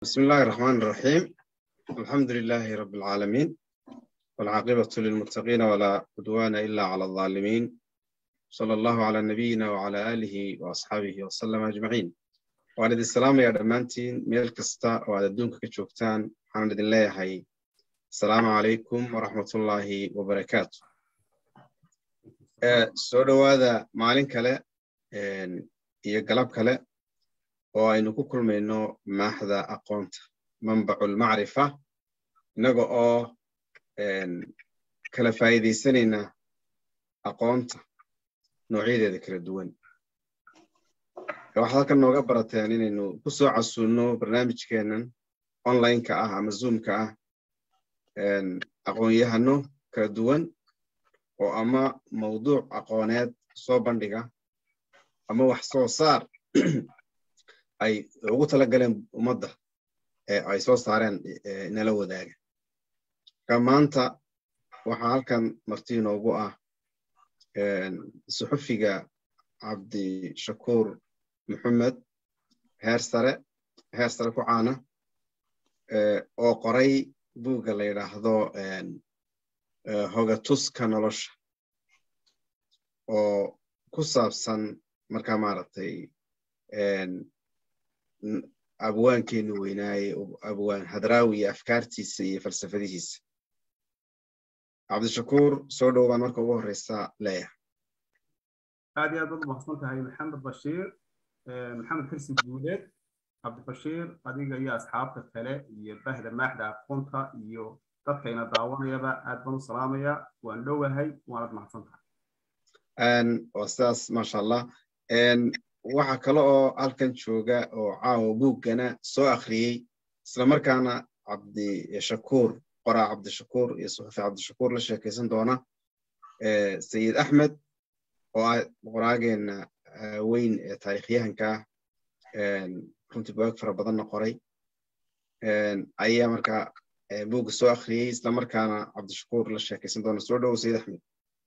بسم الله الرحمن الرحيم الحمد لله رب العالمين والعاقبة للمتقين ولا عدوان إلا على الظالمين صلى الله على نبينا وعلى آله وأصحابه وسلم أجمعين وعلى السلام يا دمانتين ميل كستا وعلى الدنك كشوكتان حمد الله هاي السلام عليكم ورحمة الله وبركاته soo dhowaada maalin kale iyo galab kale oo aynu ku kulmayno maaxda aqoonta manbaculmacrifa innaga oo kala faa'iidaysanayna aqoonta noocyadeeda kala duwan waxaad halkan nooga barateen inaynu ku soo casuulno barnaamijkeennan onlineka ah ama zoomka ah aqoon-yahano kala duwan oo ama mawduuc aqooneed soo bandhiga ama wax soo saar ay ugu tala galeen ummadda ee ay soo saareen nala wadaaga marka maanta waxaa halkan marti inoogu ah suxufiga cabdishakuur maxamed heer sare heer sare ku caana oo qoray buugga la yidhaahdo hogatuska nolosha oo ku saabsan markaa maaragtay abwaankeenu weynaaye abwaan hadraawi iyo afkaartiisa iyo falsafadihiisa cabdishakuur soo dhow baan marka ugu horeysa leeyahay aad iyo aad baad umaqsan tahay maxamed bashiir maxamed kirsi guuleed cabdibashiir adiga iyo asxaabta kale iyo bahda maaxda aqoonta iyo dadkayna daawanayaba aad baan u salaamaya waan dhowahay waanad mahadsan tahay waa sidaas maasha allah waxa kale oo halkan jooga oo caawa buuggana soo akhriyey islamarkaana cabdishakuur qoraa cabdishakuur iyo suxufi cabdishakuur la sheekaysan doona sayid axmed oo ah qoraageena weyn ee taarikhyahanka runtii bugaag fara badanna qoray ayaa markaa buugga soo akhriyey islamarkaana cabdishakuur la sheekaysan doona soo dhowo sayid axmed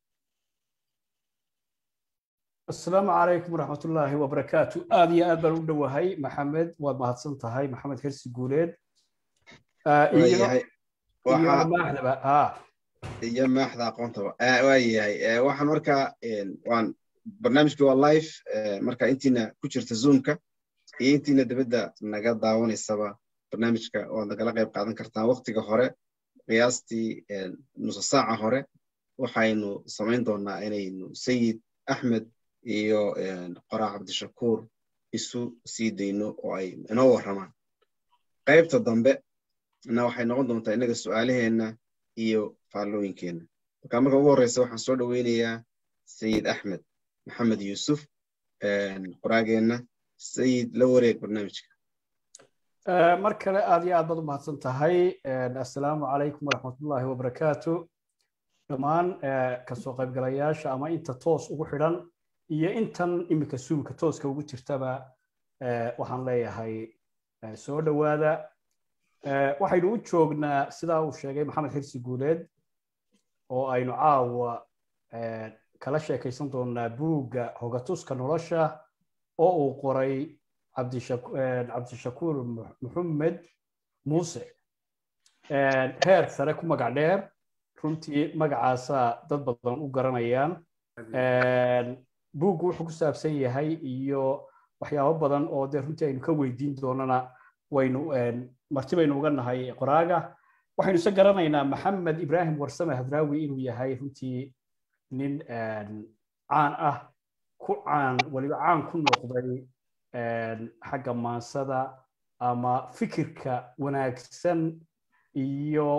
asalaamu calaykum waraxmatullaahi wabarakaatu aad iyo aad baan u dhowahay maxamed waad mahadsan tahay maxamed hersi guuleed iyo maaxda aqoontaba waayahay waxaan markaa waan barnaamijkii waa live marka intiina ku jirta zoomka iyo intiina dibadda naga daawanaysaba barnaamijka waad nagala qayb qaadan kartaan waktiga hore qiyaastii nusa saaca hore waxaynu samayn doonaa inaynu sayid axmed iyo qoraa cabdishakuur isu sii dayno oo ay inoo warramaan qaybta dambe na waxay noqon doontaa innaga su'aalaheenna iyo faallooyinkeenna marka marka ugu horreysa waxaan soo dhoweynayaa sayid axmed maxamed yuusuf qoraageenna sayid la wareeg barnaamijka mar kale aad iyo aad baad u mahadsan tahay assalaamu calaykum waraxmatullaahi wabarakaatu dhammaan kasoo qaybgalayaasha ama inta toos ugu xidhan iyo intan iminka suumka tooska ugu jirtaba waxaan leeyahay soo dhowaada waxaynu u joognaa sidaa uu sheegay maxamed xirsi guuleed oo aynu caawa kala sheekaysan doonaa buugga hogatuska nolosha oo uu qoray cabdishakuur maxamed muuse heer sare ku magac dheer runtii magacaasaa dad badan u garanayaan buuggu wuxuu ku saabsan yahay iyo waxyaabo badan oo dee runtii aynu ka weydiin doonana waynu marti baynu uga nahay qoraaga waxaynu isa garanaynaa maxamed ibraahim warsame hadraawi inuu yahay runtii nin caan ah ku caan weliba caan ku noqday xagga maansada ama fikirka wanaagsan iyo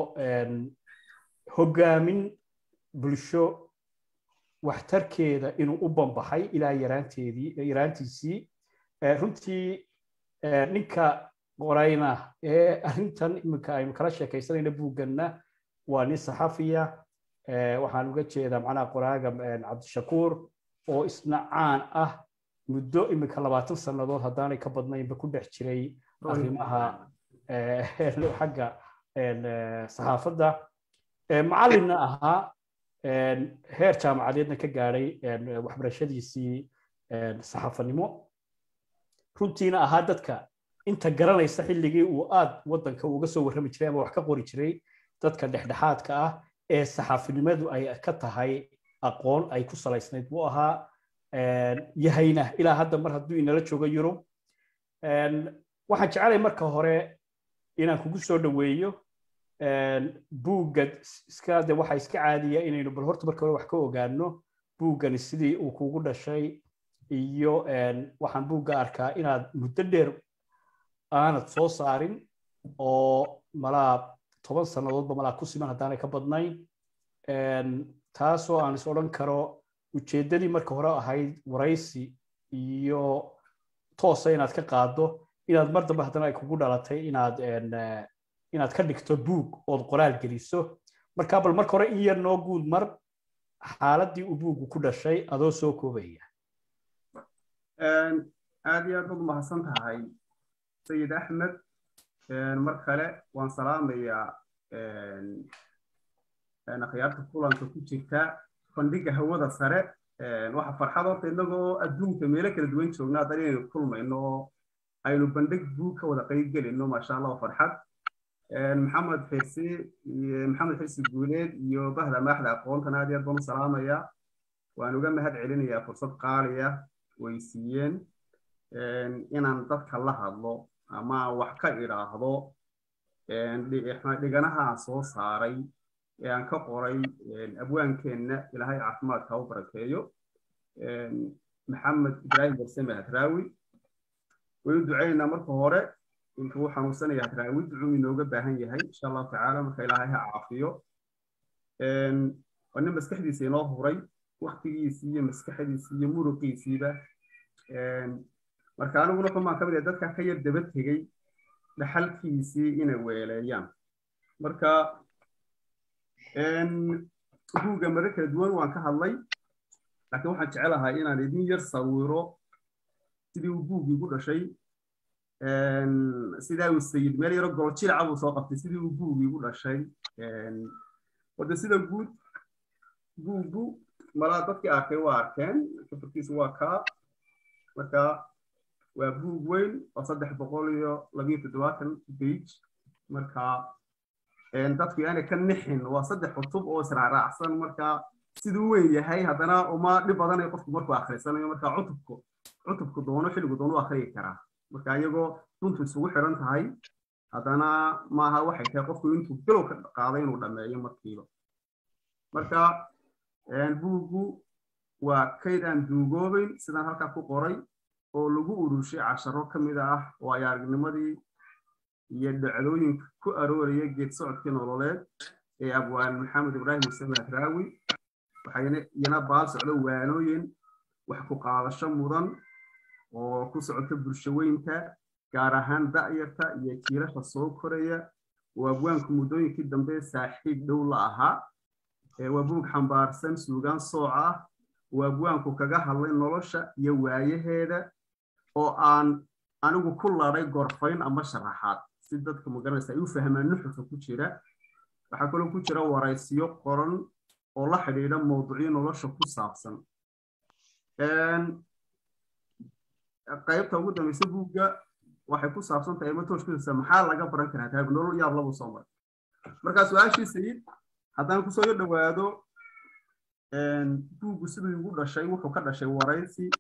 hoggaamin bulsho waxtarkeeda inuu u bambaxay ilaa yaraanteedii yaraantiisii runtii ninka qorayna ee arrintan iminka aynu kala sheekaysanayna buugganna waa nin saxafiya waxaan uga jeedaa macnaha qoraaga cabdishakuur oo isna caan ah muddo iminka labaatan sannadood haddaanay ka badnaynba ku dhex jiray arrimaha xagga saxaafadda macallinna ahaa heer jaamacadeedna ka gaadhay waxbarashadiisii saxafanimo runtiina ahaa dadka inta garanaysa xilligii uu aad waddanka uga soo warrami jiray ama wax ka qori jiray dadka dhexdhexaadka ah ee saxaafinimadu ay ka tahay aqoon ay ku salaysnayd buu ahaa yahayna ilaa hadda mar hadduu inala joogo yurub waxaan jecelay marka hore inaan kugu soo dhoweeyo buugga iska de waxa iska caadiya inaynu bal horta marka hore wax ka ogaano buuggani sidii uu kugu dhashay iyo waxaan buugga arkaa inaad muddo dheer aanad soo saarin oo malaa toban sannadoodba malaa ku siman haddaanay ka badnayn taasoo aan is odhan karo ujeeddadii marka hore ahayd waraysi iyo toosa inaad ka qaaddo inaad mar dambe haddana ay kugu dhalatay inaad inaad ka dhigto buug ood qoraal geliso marka bal marka hore in yar noo guud mar xaaladdii uu buuggu ku dhashay adoo soo koobaya aad iyo aad baad umahadsan tahay sayid axmed mar kale waan salaamayaa akhyaarta kulanka ku jirta bandhiga hawada sare waxa farxad horta inagoo adduunka meelo kala duwan joogna haddana inaynu kulmayno oo aynu bandhig buug ka wada qayb gelino maasha allah farxad maxamed xirsi maxamed xirsi guuleed iyo bahda maaxda aqoontan aad iyo aad baan u salaamayaa waan uga mahad celinayaa fursad qaaliya way siiyeen inaan dadka la hadlo ama wax ka idhaahdo dhiganaha aan soo saaray ee aan ka qoray abwaankeenna ilaahay caafimaadka u barakeeyo maxamed ibraahim barsame hadraawi waynu ducaynaynaa marka hore intuu u xanuunsanaya hadraawi ducuu inooga baahan yahay insha allahu tacaala marka ilaahay ha caafiyo waa nin maskaxdiisa inoo huray waktigiisii iyo maskaxdiisii iyo muruqiisiiba marka aniguna xumaan ka mid ah dadka ka yar daba tegey dhaxalkiisii inay weeleeyaan marka buugga mare kala duwan waan ka hadlay laakiin waxaan jecelahay inaan idin yar sawiro sidii uu buuggii ku dhashay sidaa uu sayid meel yaro golojiraca buu soo qabtay sidii uu buuggii ku dhashay wada sida guud buuggu malaa dadkii arkay waa arkeen kafarkiisu waa kaa marka waa buug weyn oo saddex boqol iyo labiyo toddobaatan bage marka dadku yaani ka nixin waa saddex cutub oo israacraacsan marka siduu weyn yahay haddana uma dhib badanayo qofku markuu akhrisanayo marka cutubku cutubku doono xilligu doono u akhriyi karaa marka iyagoo duntu isugu xiran tahay haddana maaha waxay tahay qofku intuu bilow ka qaaday inuu dhammeeyo markiiba marka buuggu waa kayd aan duugoobayn sidaan halkaa ku qoray oo lagu urushay casharo ka mid ah oo ay aragnimadii iyo dhacdooyinka ku arooraya geed socodkii nololeed ee abwaan maxamed ibraahim musame hadraawi waxayna iyana baal socdo waanooyin wax ku qaadasho mudan oo ku socota bulshaweynta gaar ahaan da'yarta iyo jiirasha soo koraya oo abwaanku muddooyinkii dambe saaxiib dhow la ahaa waa buug xambaarsan suugaan sooc ah oo abwaanku kaga hadlay nolosha iyo waayaheeda oo aan anigu ku laday gorfayn ama sharaxaad si dadka magaranaysa ay u fahmaan nuxurka ku jira waxaa kaloo ku jira waraysiyo qoran oo la xidhiidha mawduucyo nolosha ku saabsan qaybta ugu dambaysa buugga waxay ku saabsan tahay matooshkiisa maxaa laga baran karaa tahay nolol yaab labu soo maray markaa su-aashii sayid haddaan kusoo yo dhowaado buuggu siduu igu dhashay wuxuu ka dhashay waraysi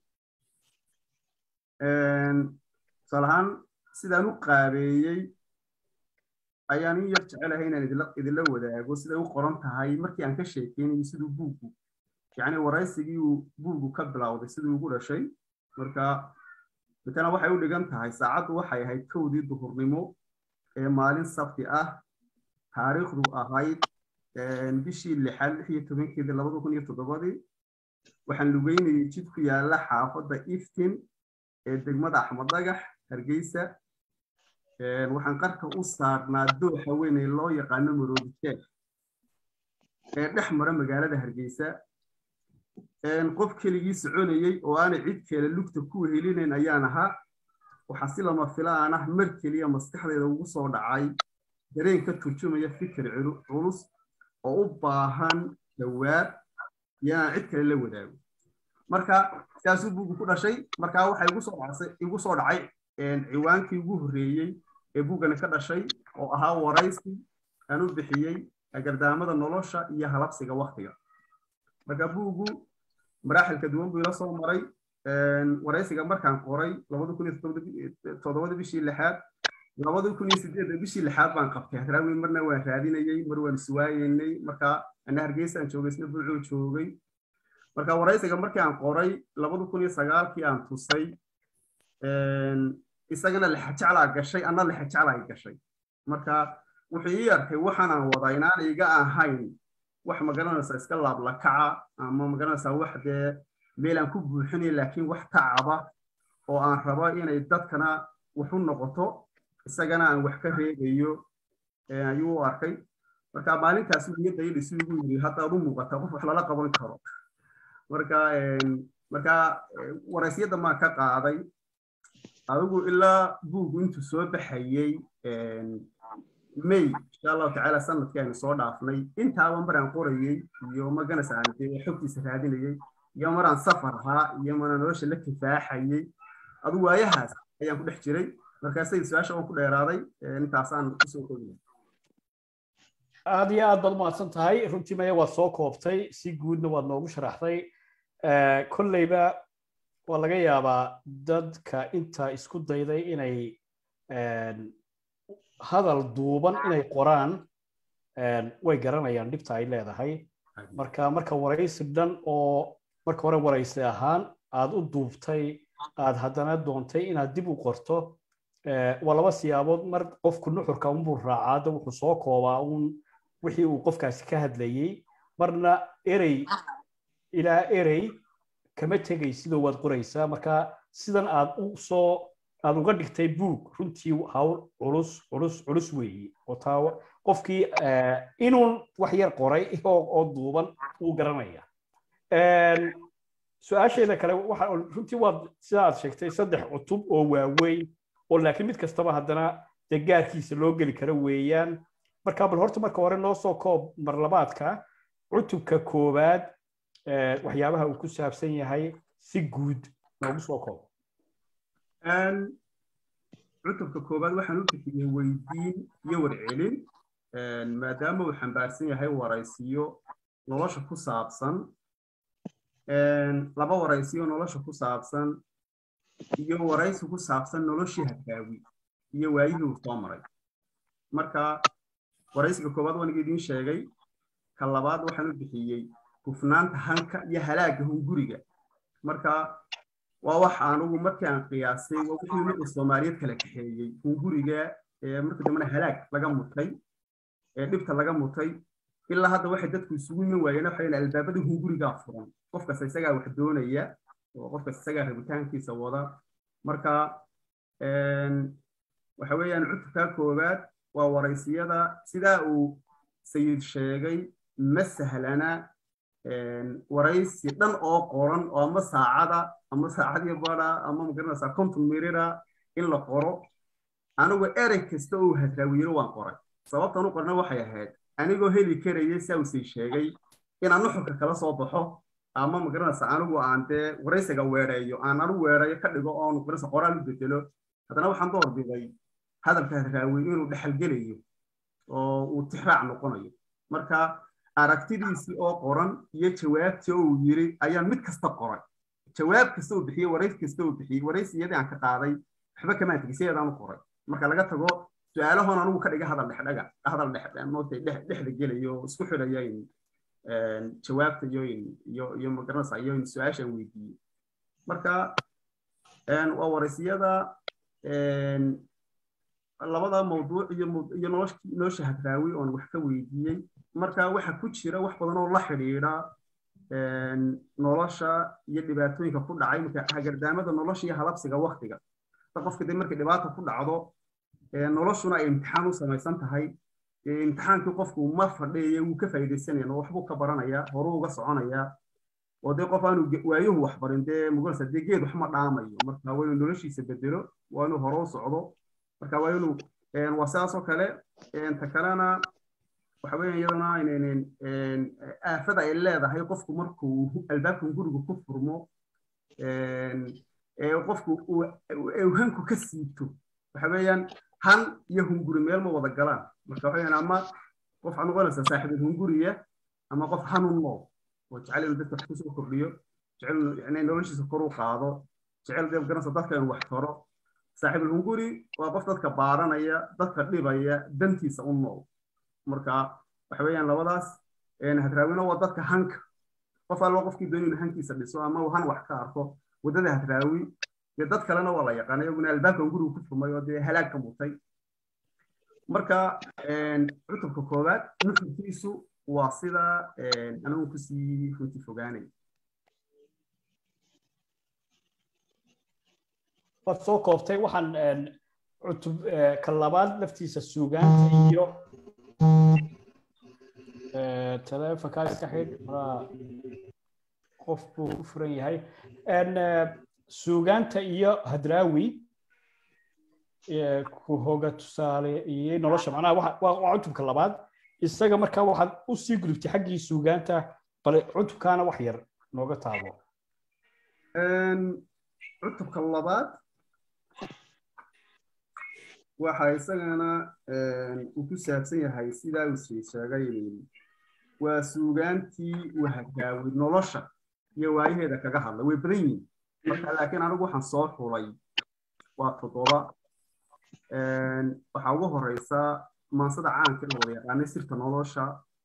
tusaale ahaan sidaan u qaabeeyey ayaan in yar jecelahay inaan idinla wadaago siday u qoran tahay markii aan ka sheekeynayo siduu buuggu yacni waraysigii uu buuggu ka bilowday siduu ugu dhashay marka mitana waxay u dhigan tahay saacaddu waxay ahayd kowdii duhurnimo ee maalin sabti ah taariikhdu ahayd bishii lixaad lix iyo tobankeedii labada kun iyo toddobadii waxaan lugeynayay jid ku yaala xaafadda iftin ee degmada axmed dhagax hargeysa waxaan qarka u saarnaa dooxa weyn ee loo yaqaano maroodijeex ee dhex mara magaalada hargeysa qof keligii soconayey oo aanay cid kale lugta ku helinayn ayaan ahaa waxaa si lama filaan ah mar keliya maskaxdeeda ugu soo dhacay dareen ka turjumaya fikir culus oo u baahan jawaab iyo inaan cid kale la wadaago marka sidaasuu buugu ku dhashay markaa waxa igu soo dhacay ciwaankii ugu horreeyey ee buuggani ka dhashay oo ahaa waraysi aan u bixiyey agardaamada nolosha iyo halabsiga waktiga marka buuggu maraaxilka duwan buu ila soo maray waraysiga markaan qoray labadi kun iyo toddobada bishii lixaad labadi kun iyo sideedda bishii lixaad baan qabtay hadraawi marna waan raadinayey mar waan iswaayeynay marka ana hargeysa aan joogay isna buucuu joogay marka waraysiga markii aan qoray labadi kun iyo sagaalkii aan tusay isagana lexajeclaa gashay anna lexajeclaa gashay marka wuxuu ii arkay waxaanaan wadaa inaan iga ahayn wax magaranaysa iska laablakaca ama magaranaysa wax dee meel aan ku buuxinay laakiin wax tacaba oo aan rabo inay dadkana wax u noqoto isagana aan wax ka reegayo ayuu u arkay marka maalintaas niyadda ii dhisi ugu yiri haddaad u muuqata qof wax lala qaban karo marka marka waraysiyadda maan ka qaaday adigu ilaa buuggu intuu soo baxayey may insha allahu tacaala sanadkii aynu soo dhaafnay intaaba maraan qorayey iyo maganas aan dee xogtiisa raadinayey iyo maraan safar ahaa iyo maraan nolosha la kifaaxayey adigu waayahaas ayaan ku dhex jiray markaasay su-aasha waan ku dheeraaday intaasaan kusoo koobiya aad iyo aad baad umahadsan tahay runtii maya waad soo koobtay si guudna waad noogu sharaxday kolleyba waa laga yaabaa dadka inta isku dayday inay hadal duuban inay qoraan way garanayaan dhibta ay leedahay marka marka waraysi dhan oo marka hore waraysi ahaan aad u duubtay aad haddana doontay inaad dib u qorto waa laba siyaabood mar qofku nuxurka unbuu raacaada wuxuu soo koobaa uun wixii uu qofkaasi ka hadlayey marna erey ilaa erey kama tegay sidoo waad qoraysaa marka sidan aad u soo aad uga dhigtay buug runtii hawl culus culus culus weeye oo taa qofkii inuu wax yar qoray oo duuban uu garanaya su-aasheeda kale waxa runtii waad sida aad sheegtay saddex cutub oo waaweyn oo laakiin mid kastaba haddana dee gaarkiisa loo geli karo weeyaan marka bal horta marka hore noo soo koob marlabaadka cutubka koowaad waxyaabaha uu ku saabsan yahay si guud noogu soo koob cutubka koowaad waxaan u bixiyey weydiin iyo warcelin maadaama uu xambaarsan yahay waraysiyo nolosha ku saabsan laba waraysiyo nolosha ku saabsan iyo waraysi ku saabsan noloshii hadraawi iyo waayihii uu soo maray marka waraysiga koowaad waaniga idiin sheegay ka labaad waxaan u bixiyey hufnaanta hanka iyo halaagga hunguriga marka waa wax anugu markii aan qiyaasay waa wixii ummadda soomaaliyeed kala kaxeeyey hunguriga marka dambena halaag laga mutay ee dhibta laga mutay ilaa hadda waxay dadku isugu iman waayeen waxay albaabada hungurigaa furan qofkas isagaa wax doonaya oo qofkas isagaa rabitaankiisa wada marka waxa weeyaan cutubkaa koowaad waa waraysiyada sidaa uu sayid sheegay ma sahlana waraysi dhan oo qoran oo ama saacada ama saacadii bada ama magaranaysaa konton mirira in la qoro anigu erey kasta oo hadraawiyero waan qoray sababtan u qorna waxay ahayd anigoo heli karaya saa usay sheegay inaan nuxurka kala soo baxo ama magaranaysa anigu aan dee waraysiga weereeyo aan anigu weereeyo ka dhigo oo magaranaysa qoraal u bedelo haddana waxaan doorbiday hadalka hadraawi inuu dhexalgelayo oo uu tixraac noqonayo marka aragtidiisii oo qoran iyo jawaabtii oo uu yiri ayaan mid kasta qoray jawaab kasta uu bixiyey warays kasta uu bixiyey waraysiyadii aan ka qaaday waxba kamaan tegey sideedaan u qoray marka laga tago su-aalahoon anigu ka dhiga hadal dhexdhaga hadal dhexmootay dhexda gelayo isku xidhaya jawaabta iyo iyo iyo magaranaysa iyo su-aashaan weydiiyey marka waa waraysiyada labada mawduuc iyo iyo nolosha hadraawi oon wax ka weydiiyey marka waxa ku jira wax badan oo la xidhiidha nolosha iyo dhibaatooyinka ku dhacay marka hagardaamada nolosha iyo halabsiga waktiga qofka de markay dhibaata ku dhacdo noloshuna ay imtixaan u samaysan tahay imtixaankii qofku ma fadhiya wuu ka faa'iidaysanaya waxbuu ka baranaya horuu uga soconaya oo dee qof aanu waayuhu wax barin dee mugalsa dee geed wax ma dhaamayo marka waa inuu noloshiisa bedelo waa inuu hore u socdo marka waa inuu waa sidaas oo kale ta kalena waxa weya iyadana aafada ay leedahay qofku markuu albaabkan guriga ku furmo ee qofku uu hanku ka siibto waxa weeyaan han iyo hunguri meel ma wada galaan marka waxa weeyaan ama qof waxaad noqonaysaa saaxiibul hunguriya ama qof hanun nool oo jecel inuu dadka wax kusoo kordhiyo jecel inuu noloshiisa kor u qaado jecel dee garanaysa dadka inuu wax taro saaxiibul hunguri waa qof dadka baaranaya dadka dhibaya dantiisa u nool marka waxa weeyaan labadaas hadraawina waa dadka hanka qof alba qofkii doonayna hankiisa dhiso ama uu han wax ka arko waddada hadraawi dee dad kalena waa la yaqaana iyaguna albaabka hungurigu ku furmay oo dee halaag ka mutay marka cutubka koowaad nuxurkiisu waa sida anigu kusii runti fogaanay waad soo koobtay waxaan cutub ka labaad laftiisa suugaanta iyo taleefonkaa iska xidh maraa qof buu ku furan yahay suugaanta iyo hadraawi ku hoga tusaaleeyey nolosha macnaha waa cutubka labaad isaga markaa waxaad u sii gudubtay xaggii suugaanta bale cutubkaana wax yar nooga taabo cutubka labaad waxa isagana uu ku saabsan yahay sidaa uu sheegay waa suugaantii uu hagaawi nolosha iyo waayaheeda kaga hadlay way badan yihiin marka laakiin anigu waxaan soo xulay waa toddoba waxaa ugu horeysa maansada caanka la wada yaqaanay sirta nolosha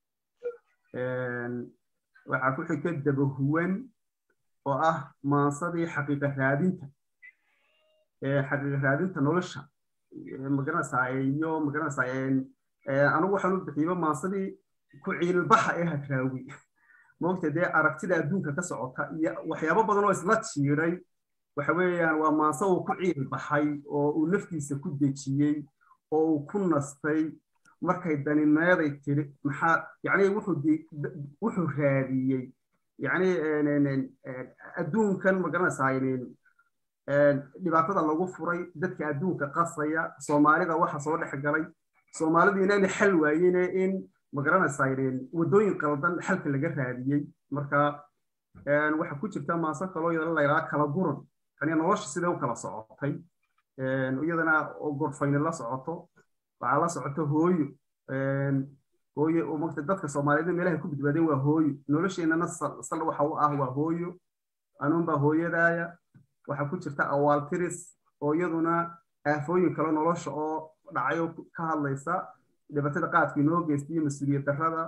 waxaa ku xigta dabahuwan oo ah maansadii xaqiiqa raadinta xaqiiqa raadinta nolosha magaranaysaa iyo magaranaysaa anigu waxaan u bixiyba maansadii ku ciilbaxa ee hadraawi moogta dee aragtida adduunka ka socota iyo waxyaabo badan oo isla jiiray waxa weeyaan waa maanse uu ku ciil baxay oo uu naftiisa ku dejiyey oo uu ku nastay markay danimeeday tiri maxaa yacni wuxuu wuxuu raadiyey yacni adduunkan magaranaysaa dhibaatada lagu furay dadka adduunka qasaya soomaalida waxa soo dhex galay soomaalidu inaana xal waayene in magaranaysaa waddooyin qaldan xalka laga raadiyey marka waxa ku jirta maaso kaloo iyadana layidhaha kala guran yani nolosha siday u kala socotay iyadana gorfayni la socoto waxaa la socoto hooyo hooyo oo magta dadka soomaaliyeed meelaha ku badbaadeen waa hooyo nolosheennana sal waxa u ah waa hooyo anuunbaa hooyadaaya waxaa ku jirta awaaltiris oo iyaduna aafooyin kale nolosha oo dhacayo ka hadlaysa dhibaatada qaadka inoo geystay iyo mas-uuliyad darrada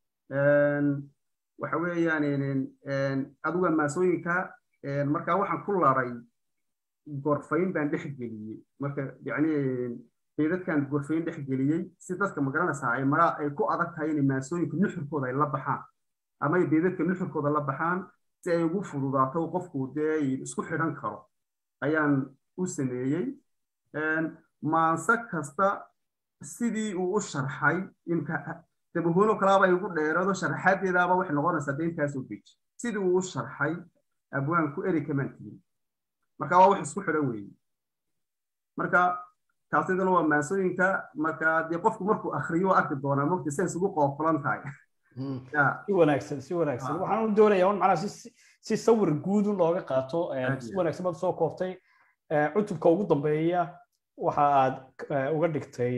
waxa weeyaan aduga maasooyinka marka waxaan ku laray gorfayn baan dhex geliyey marka yani beedadkan gorfayn dhex geliyey si dadka magaranaysaa ay maraa ay ku adag tahay inay maasooyinka nuxurkooda ay la baxaan ama ay beedadka nuxurkooda la baxaan si ay ugu fududaato qofku dee isku xidhan karo ayaan u sameeyey maanse kasta sidii uu u sharxay imka dabahoolo kalaaba igu dheerado sharaxaadeedaaba waxay noqonaysaa de intaasoo beji sidii uu u sharxay abwaanku eri kamaan tirin marka waa wax isku xidhan weeye marka taasidana waa maasooyinka marka dee qofku markuu akriyo arki doonaa mogta say isugu qoofulan tahay si wanaagsan si wanaagsan waxaan u doonayaa un macnaa si sawir guud un looga qaato si wanaagsan baad soo kooftay cutubka ugu dambeeya waxa aad uga dhigtay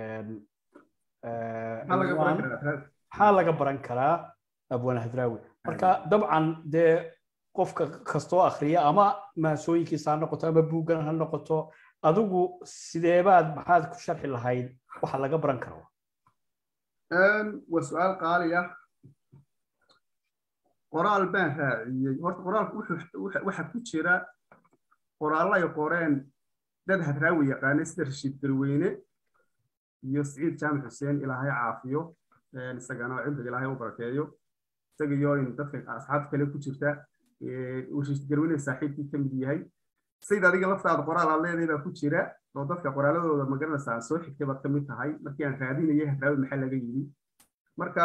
maxaa laga baran karaa abwaan hadraawi marka dabcan dee qofka kastoo akriya ama maasooyinkiisa ha noqoto ama buuggan ha noqoto adigu sideebaad maxaad ku sharxi lahayd waxa laga baran karo waa su-aal qaali ah qoraal baan raaciyey horta qoraalku waxa ku jira qoraallo ay qoreen dad hadraawi yaqaanay sida rashiid garweyne iyo siciid jaamac xuseen ilaahay caafiyo isagana cimriga ilaahay u barakeeyo isaga iyo in dadka asxaabta kale ku jirta rashiid garweyne saaxiibkii ka mid yahay sayid adiga laftaada qoraal aad leedahay baa ku jira oo dadka qoraaladooda magaranaysa aan soo xigtay baad ka mid tahay markii aan raadinayay hadraawi maxaa laga yidhi marka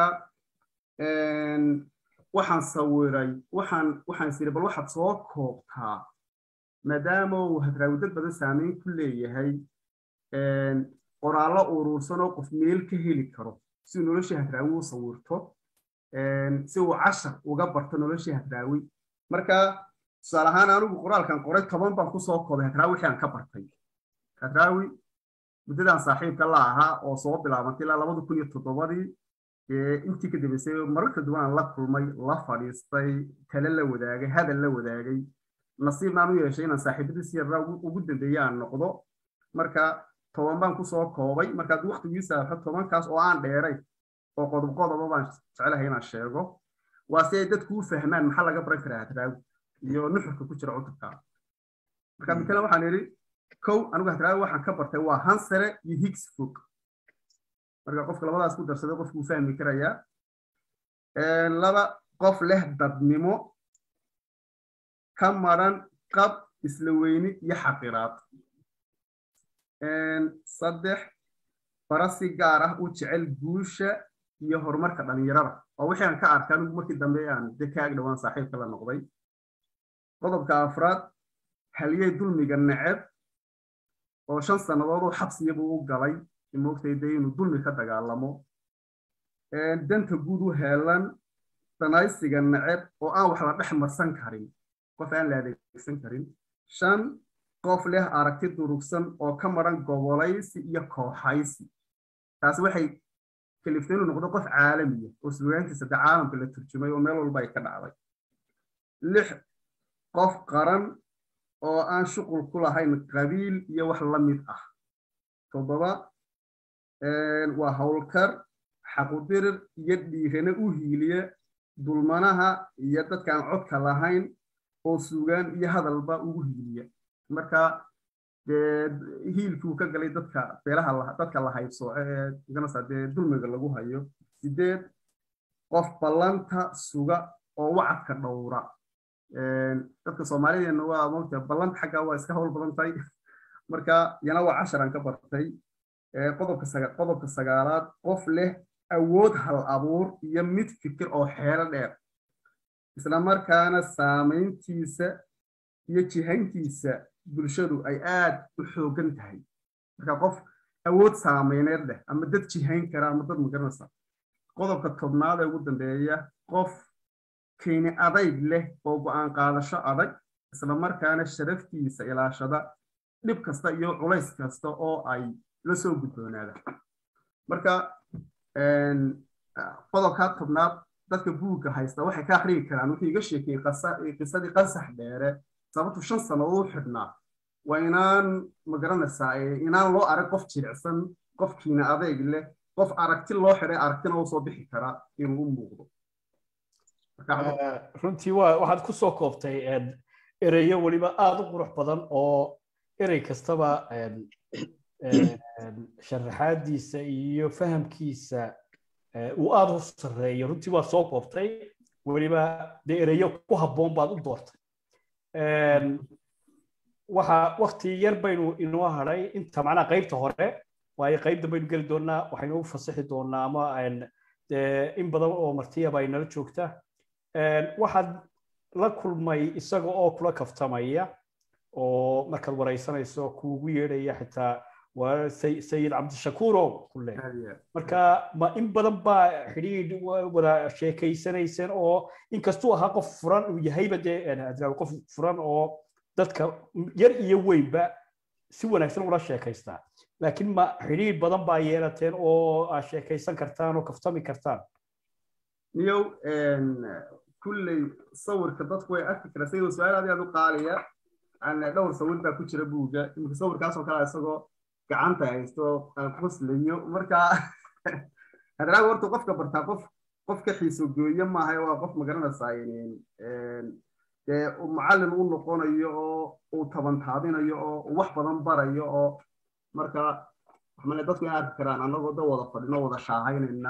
waxaan sawiray waxaan waxaan isiri bal waxaad soo koobtaa maadaama uu hadraawi dad badan saameyn ku leeyahay qoraallo uruursan oo qof meel ka heli karo si uu noloshii hadraawi u sawirto si uu cashar uga barto noloshii hadraawi marka tusaale ahaan anigu qoraalkan qoray toban baan kusoo koobay hadraawi wixii aan ka bartay hadraawi muddadaan saaxiibka la ahaa oo soo bilaabantay ilaa labada kun iyo toddobadii intii ka dambeysay mararka duwan aan la kulmay la fadhiistay tale la wadaagay hadal la wadaagay nasiibnaan u yeeshay inaan saaxiibadiisi yarraa ugu dambeeye aan noqdo marka toban baan kusoo koobay markaad waktigii saafo tobankaas oo aan dheeray oo qodob qodoba baan jecelahay inaan sheego waa si ay dadku u fahmaan maxaa laga baran karaa hadraawi iyo nuxurka ku jira cutubka marka mitala waxaan idhi kow anigu hadraawi waxaan ka bartay waa hansare iyo higgs fog marka qofka labadaas ku darsaday qofku uu fahmi karayaa laba qof leh dadnimo ka maran qab isla weyni iyo xaqiraad saddex bara si gaar ah u jecel guusha iyo horumarka dhalinyarada oo wixii aan ka arkay anigu markii dambe aan de ka ag dhowaan saaxiibka la noqday qodobka afraad haliyey dulmiga neceb oo shan sannadood oo xabsiyabuu u galay moogtay de inuu dulmi ka dagaalamo danta guud u heelan danaysiga neceb oo aan wax la dhex marsan karin qof aan la adeegsan karin shan qof leh aragti durugsan oo ka maran gobolaysi iyo kooxaysi taasi waxay kaliftay inuu noqdo qof caalamiya oo sugaantiisa de caalamka la turjumay oo meel walba ay ka dhacday lix qof qaran oo aan shuqul ku lahayn qabiil iyo wax la mid ah toddoba waa howlkar xaqudirir iyo dhiirane u hiiliya dulmanaha iyo dadkaan codka lahayn oo sugaan iyo hadalba ugu hiiliya marka dee hiilkii ka galay dadka beelaha dadka la haybsooco ee ganasa dee dulmiga lagu hayo sideed qof ballanta suga oo wacadka dhowra dadka soomaalideena waa mogta ballanta xagga waa iska howl badan tahay marka yana waa casharan ka bartay qodobka sagaalaad qof leh awood hal abuur iyo mid fikir oo xeelo dheer isla markaana saamayntiisa iyo jihayntiisa bulshadu ay aad u xoogan tahay marka qof awood saameyneed leh ama dad jihayn kara ama dad magaranaysa qodobka tobnaad ee ugu dambeeya qof keeni adayg leh oo go'aan qaadasho adag isla markaana sharaftiisa ilaashada dhib kasta iyo culays kasta oo ay la soo gudboonaada marka qodobkaa tobnaad dadka buugga haysta waxay ka akhriyi karaan wuxuu iga sheekeyey qisadii qasax dheere sababtu shan sannadood u xidhnaa waa inaan magaranaysaa inaan loo arag qof jilicsan qofkiina adeeg leh qof aragti loo xidhay aragtina u soo bixi karaa inuu u muuqdo runtii waxaad ku soo koobtay ereyo weliba aad u qurux badan oo erey kastaba sharaxaadiisa iyo fahamkiisa uu aad u sarreeyo runtii waad soo koobtay weliba dee ereyo ku habboon baad u doortay waxa wakti yar baynu inoo hadhay inta macnaha qaybta hore waayo qaybda baynu geli doonaa waxaynu u fasixi doonaa ama in badan oo martiyaba ay nala joogta waxaad la kulmay isaga oo kula kaftamaya oo markaad waraysanayso kuugu yeedhaya xitaa waa sayid cabdishakuurow kule marka ma in badan baa xidhiidh wada sheekaysanayseen oo inkastuu ahaa qof furan uu yahayba dee qof furan oo dadka yar iyo weynba si wanaagsan ula sheekaystaa laakiin ma xidhiidh badan baa yeelateen oo aad sheekaysan kartaan oo kaftami kartaan niyow kulley sawirka dadku way arki karaan sayidoo su-aal aad aad u qaaliya dhowr sawir baa ku jira buugga imika sawirkaasoo kale isagoo gacanta haysto qoslayo marka hadraaga horta qofka bartaa qof qof ka xiiso gooye maaha waa qof magaranaysaa dee macallin u noqonayo oo uu tabantaabinayo oo wax badan barayo oo marka waxmale dadku ay arki karaan annagoo da wada fadhino wada shaahaynayna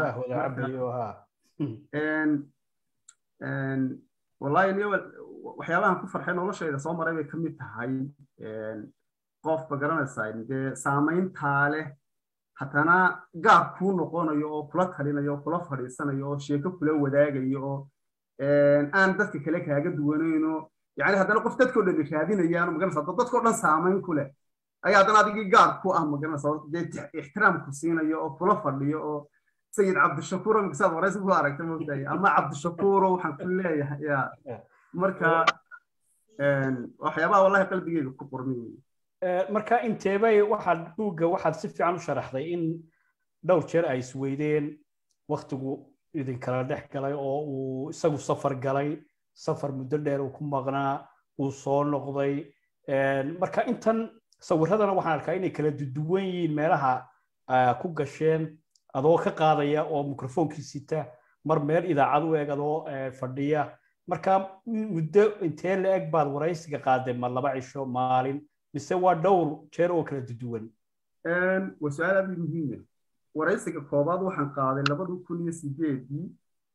wallahi niyo waxyaabahan ku farxay noloshayda soo maray bay ka mid tahay qof ba garanaysaa dee saamayntaa leh haddana gaab kuu noqonayo oo kula talinayo oo kula fadhiisanayo oo sheeko kula wadaagayo oo aan dadka kale kaaga duwanayno yani haddana qof dadkoo dhan raadinayaan magaranaysa dadkoo dhan saamayn ku leh ayaa haddana adigii gaab ku ah magaranaysa dee ixtiraam ku siinayo oo kula fadhiyo oo sayid cabdishakuuro misaad waraysi ku aragta moogtahay ama cabdishakuuro waxaan ku leeyahay ya marka waxyaabaha wallahi qalbigeyga ku qormay wey marka inteebay waxaad buugga waxaad si fiican u sharaxday in dhowr jeer ay isweydeen waktigu idinkala dhex galay oo uu isagu safar galay safar muddo dheer uu ku maqnaa uu soo noqday marka intan sawiradana waxaan arkaa inay kala duwan yihiin meelaha ku gasheen adoo ka qaadaya oo mikrofoonkii sita mar meel idaacad u eg adoo fadhiya marka muddo intee la eg baad waraysiga qaadeen ma laba cisho maalin mise waa dhowr jeer oo kala duwan waa su-aal aad muhiima waraysiga koobaad waxaan qaaday labada kun iyo sideedii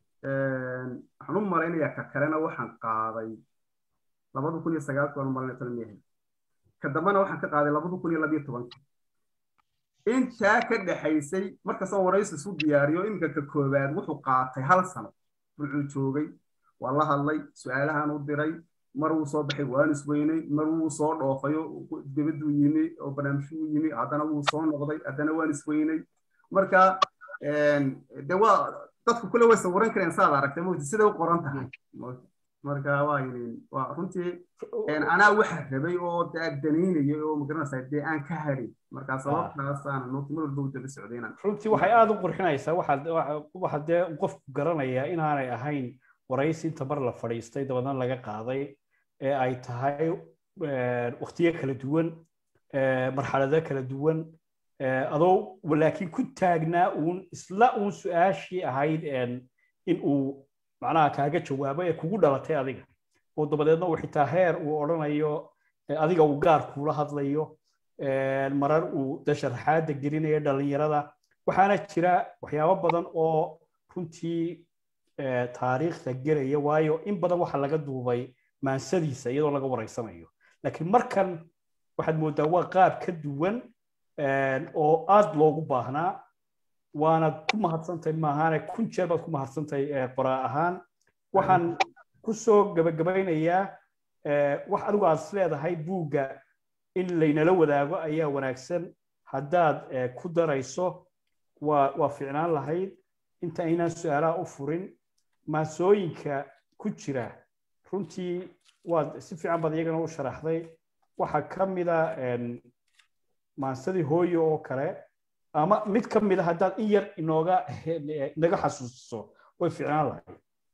waxaan u malaynayaa ka kalena waxaan qaaday labada kun iyo sagaalkii waan u malaynaya tolmiyahay ka dambena waxaan ka qaaday labada kun iyo labiyo tobankii intaa ka dhexaysay markastoo waraysi isu diyaariyo iminka ka koowaad wuxuu qaatay hal sano wuxuu joogay waa la hadlay su-aalahan u diray mar wuu soo baxay waan isweynay mar wuu soo dhoofayo dibaduu yimi oo barnaamijyuu yimi haddana wuu soo noqday haddana waan isweynay marka de waa dadku kule way sawiran kareen saad aragtay moti siday u qoran tahay marka waa waa runtii anaa waxa rabay oo danaynayay oo magaranaysaa dee aan ka harin marka sababtaasaan noti mar walba u daba socdayna runtii waxay aada u qurxinaysaa waxaad waxaad dee qofku garanayaa inaanay ahayn waraysi inta mar la fadhiistay dabadan laga qaaday ee ay tahay waktiyo kala duwan marxalado kala duwan adoo laakiin ku taagnaa uun isla uun su-aashii ahayd in uu macnaha kaaga jawaabo ee kugu dhalatay adiga oo dabadeedna uu xitaa heer uu odhanayo adiga uu gaar kuula hadlayo marar uu de sharaxaadda gelinayo dhallinyarada waxaana jira waxyaabo badan oo runtii taariikhda gelaya waayo in badan waxa laga duubay maansadiisa iyadoo laga waraysanayo laakiin markan waxaad moodaa waa qaab ka duwan oo aad loogu baahnaa waanad ku mahadsantahay maahaane kun jeer baad ku mahadsantahay qoraa ahaan waxaan ku soo gabagabaynayaa wax adigu aad is leedahay buugga in laynala wadaago ayaa wanaagsan haddaad ku darayso waa waa ficnaan lahayd inta aynaan su-aalaha u furin maasooyinka ku jira runtii waad si fiican baad iyagana u sharaxday waxaa ka mida maansadii hooyo oo kale ama mid ka mida haddaad in yar inooga inaga xasuusiso way ficnaan lahayd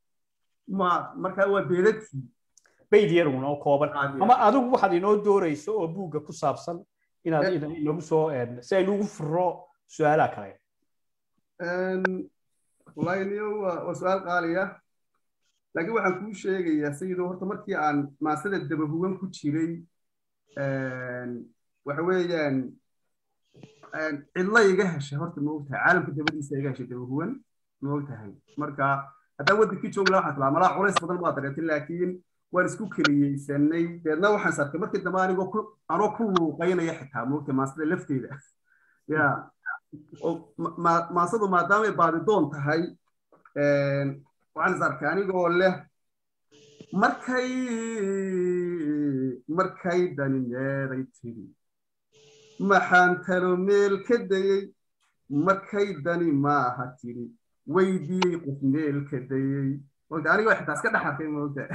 ma marka waa beedadkii bayd yarun oo kooban ama adigu waxaad inoo doorayso oo buugga ku saabsan inaad inoogu soo si aynugu furo su-aalaha kale wallahi niyo waa su-aal qaaliya laakiin waxaan kuu sheegayaa sayidoo horta markii aan maasada dabahugan ku jiray waxa weeyaan cidla iga heshay horta ma ogtahay caalamka dabadiisa iga heshay dabahugan ma ogtahay marka haddaan waddankii joogi laha waxaan tilaa malaa culays badan baa dareetay laakiin waan isku keliyeysanay deedna waxaan sarkay markii dambe anigoo ku anoo ku luuqaynaya xitaa ma ogtahay maasada lafteeda ya maasadu maadaamay baadidoon tahay waxaan is arkay anigoo leh markay markay dani meeday tiri maxaan talo meel ka dayey markay dani maaha tiri weydiiyey qof meel ka dayey mogta anigoo xitaa iska dhex arkay mogta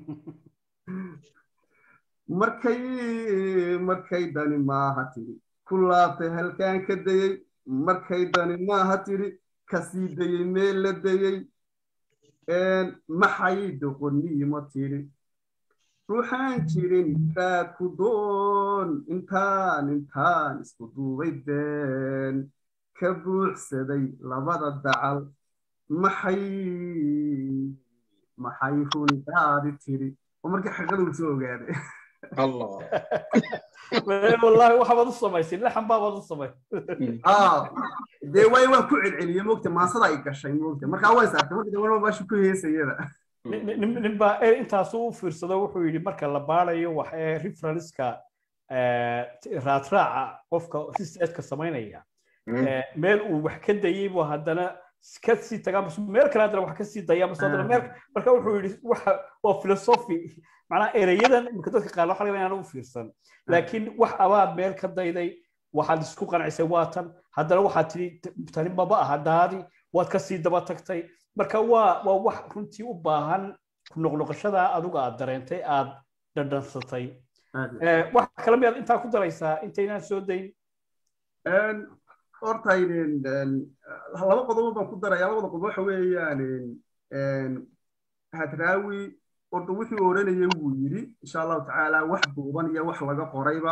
markay markay dani maaha tiri ku laabtay halkaan ka dayey markay dani maaha tiri kasii dayey meel la dayey maxay doqoniimo tiri ruuxaan jirin raad ku doon intaan intaan isku duubay been ka buuxsaday labada dacal maxay maxay rundaadi tiri oo markii xaqadu soo ogaaday wallahi waxaad u samaysay laxan baabaad u samay dee way waan ku celceliyey mogta maasada ay gashay mogta markaa way saartay marka dambana baashu ku heesayada ninbaa intaasu u fiirsado wuxuu yidhi marka la baarayo wax ee referenska raadraaca qofka researchka samaynaya meel uu wax ka dayey buu haddana ka sii tagaa meel kale haddana wax ka sii daya meel marka wuxuu yidhi waxa waa philosophy macnaha ereyadan imika dadka qaar waxa laga inaan u fiirsan laakiin wax abaad meel ka dayday waxaad isku qancisay waa tan haddana waxaad tidhi tani maba aha daadi waad ka sii daba tagtay marka waa waa wax runtii u baahan ku noqnoqoshada adigu aad dareentay aad dhadhansatay wax kale miyaad intaa ku daraysaa intaynaan soo dayn horta laba qodobo baan ku daraya labada qodob waxa weeyaan hadraawi horta wuxuu oranayay wuu yidhi insha allahu tacaala wax duuban iyo wax laga qorayba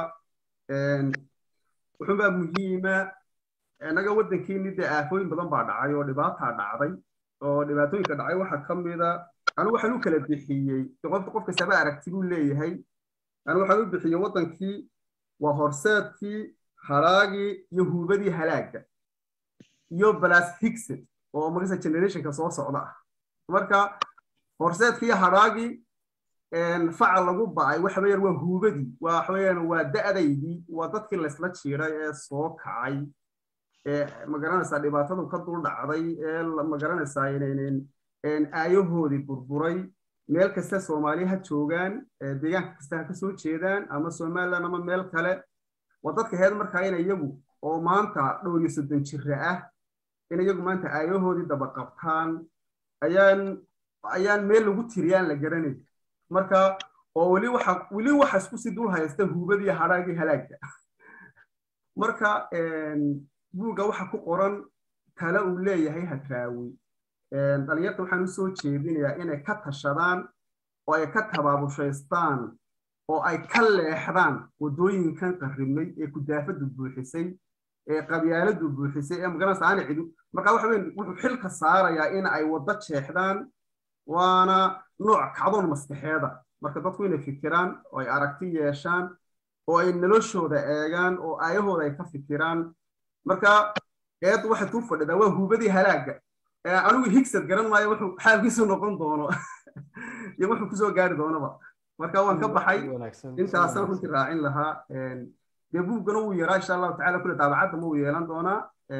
wuxuunbaa muhiima innaga waddankiini dee aafooyin badan baa dhacay oo dhibaataa dhacday oo dhibaatooyinka dhacay waxaa ka mida anigu waxaan u kala bixiyey qofka qof kastaba aragti buu leeyahay anigu waxaan u bixiyey waddankii waa horseedkii haraagii iyo huubadii halaagga iyo balas higset oo magasa generationka soo socda ah marka horseedkii haraagii faca lagu ba'ay waxa weeyaan waa huubadii waxa weeyaan waa da'daydii waa dadkii laysla jiiray ee soo kacay ee magaranaysaa dhibaatadu ka dul dhacday ee magaranaysaa aayahoodii burburay meel kasta soomaaliya ha joogaan deegaanka kasta ha ka soo jeedaan ama somaliland ama meel kale waa dadka heed markaa in iyagu oo maanta dhowr iyo soddon jira ah in iyagu maanta aayahoodii daba qabtaan ayaan ayaan meel lagu tiriyaan la garanay marka oo weli waxa weli waxa isku sii dul haysta huubadii hadhaagii halaagga marka buugga waxa ku qoran tale uu leeyahay hadraawi dhalinyarta waxaan u soo jeedinayaa inay ka tashadaan oo ay ka tabaabushaystaan oo ay ka leexdaan waddooyinkan qarrimay ee kudaafadu buuxisay ee qabyaaladu buuxisay ee magaranaysa aana cidu marka waxa weyn wuxuu xilka saarayaa in ay waddo jeexdaan waana nooc kacdoon maskaxeeda marka dadku inay fikiraan oo ay aragti yeeshaan oo ay noloshooda eegaan oo aayahooda ay ka fikiraan marka eeddu waxay tuu fadhidaa waa huubadii halaagga anigu higsad garan maayo wuxuu xaalkiisu noqon doono iyo wuxuu kusoo gaari doonaba marka waan ka baxay intaasaan runtii raacin lahaa dee buuggana wuu yaraa insha allahu tacala kule daabacadda ma uu yeelan doonaa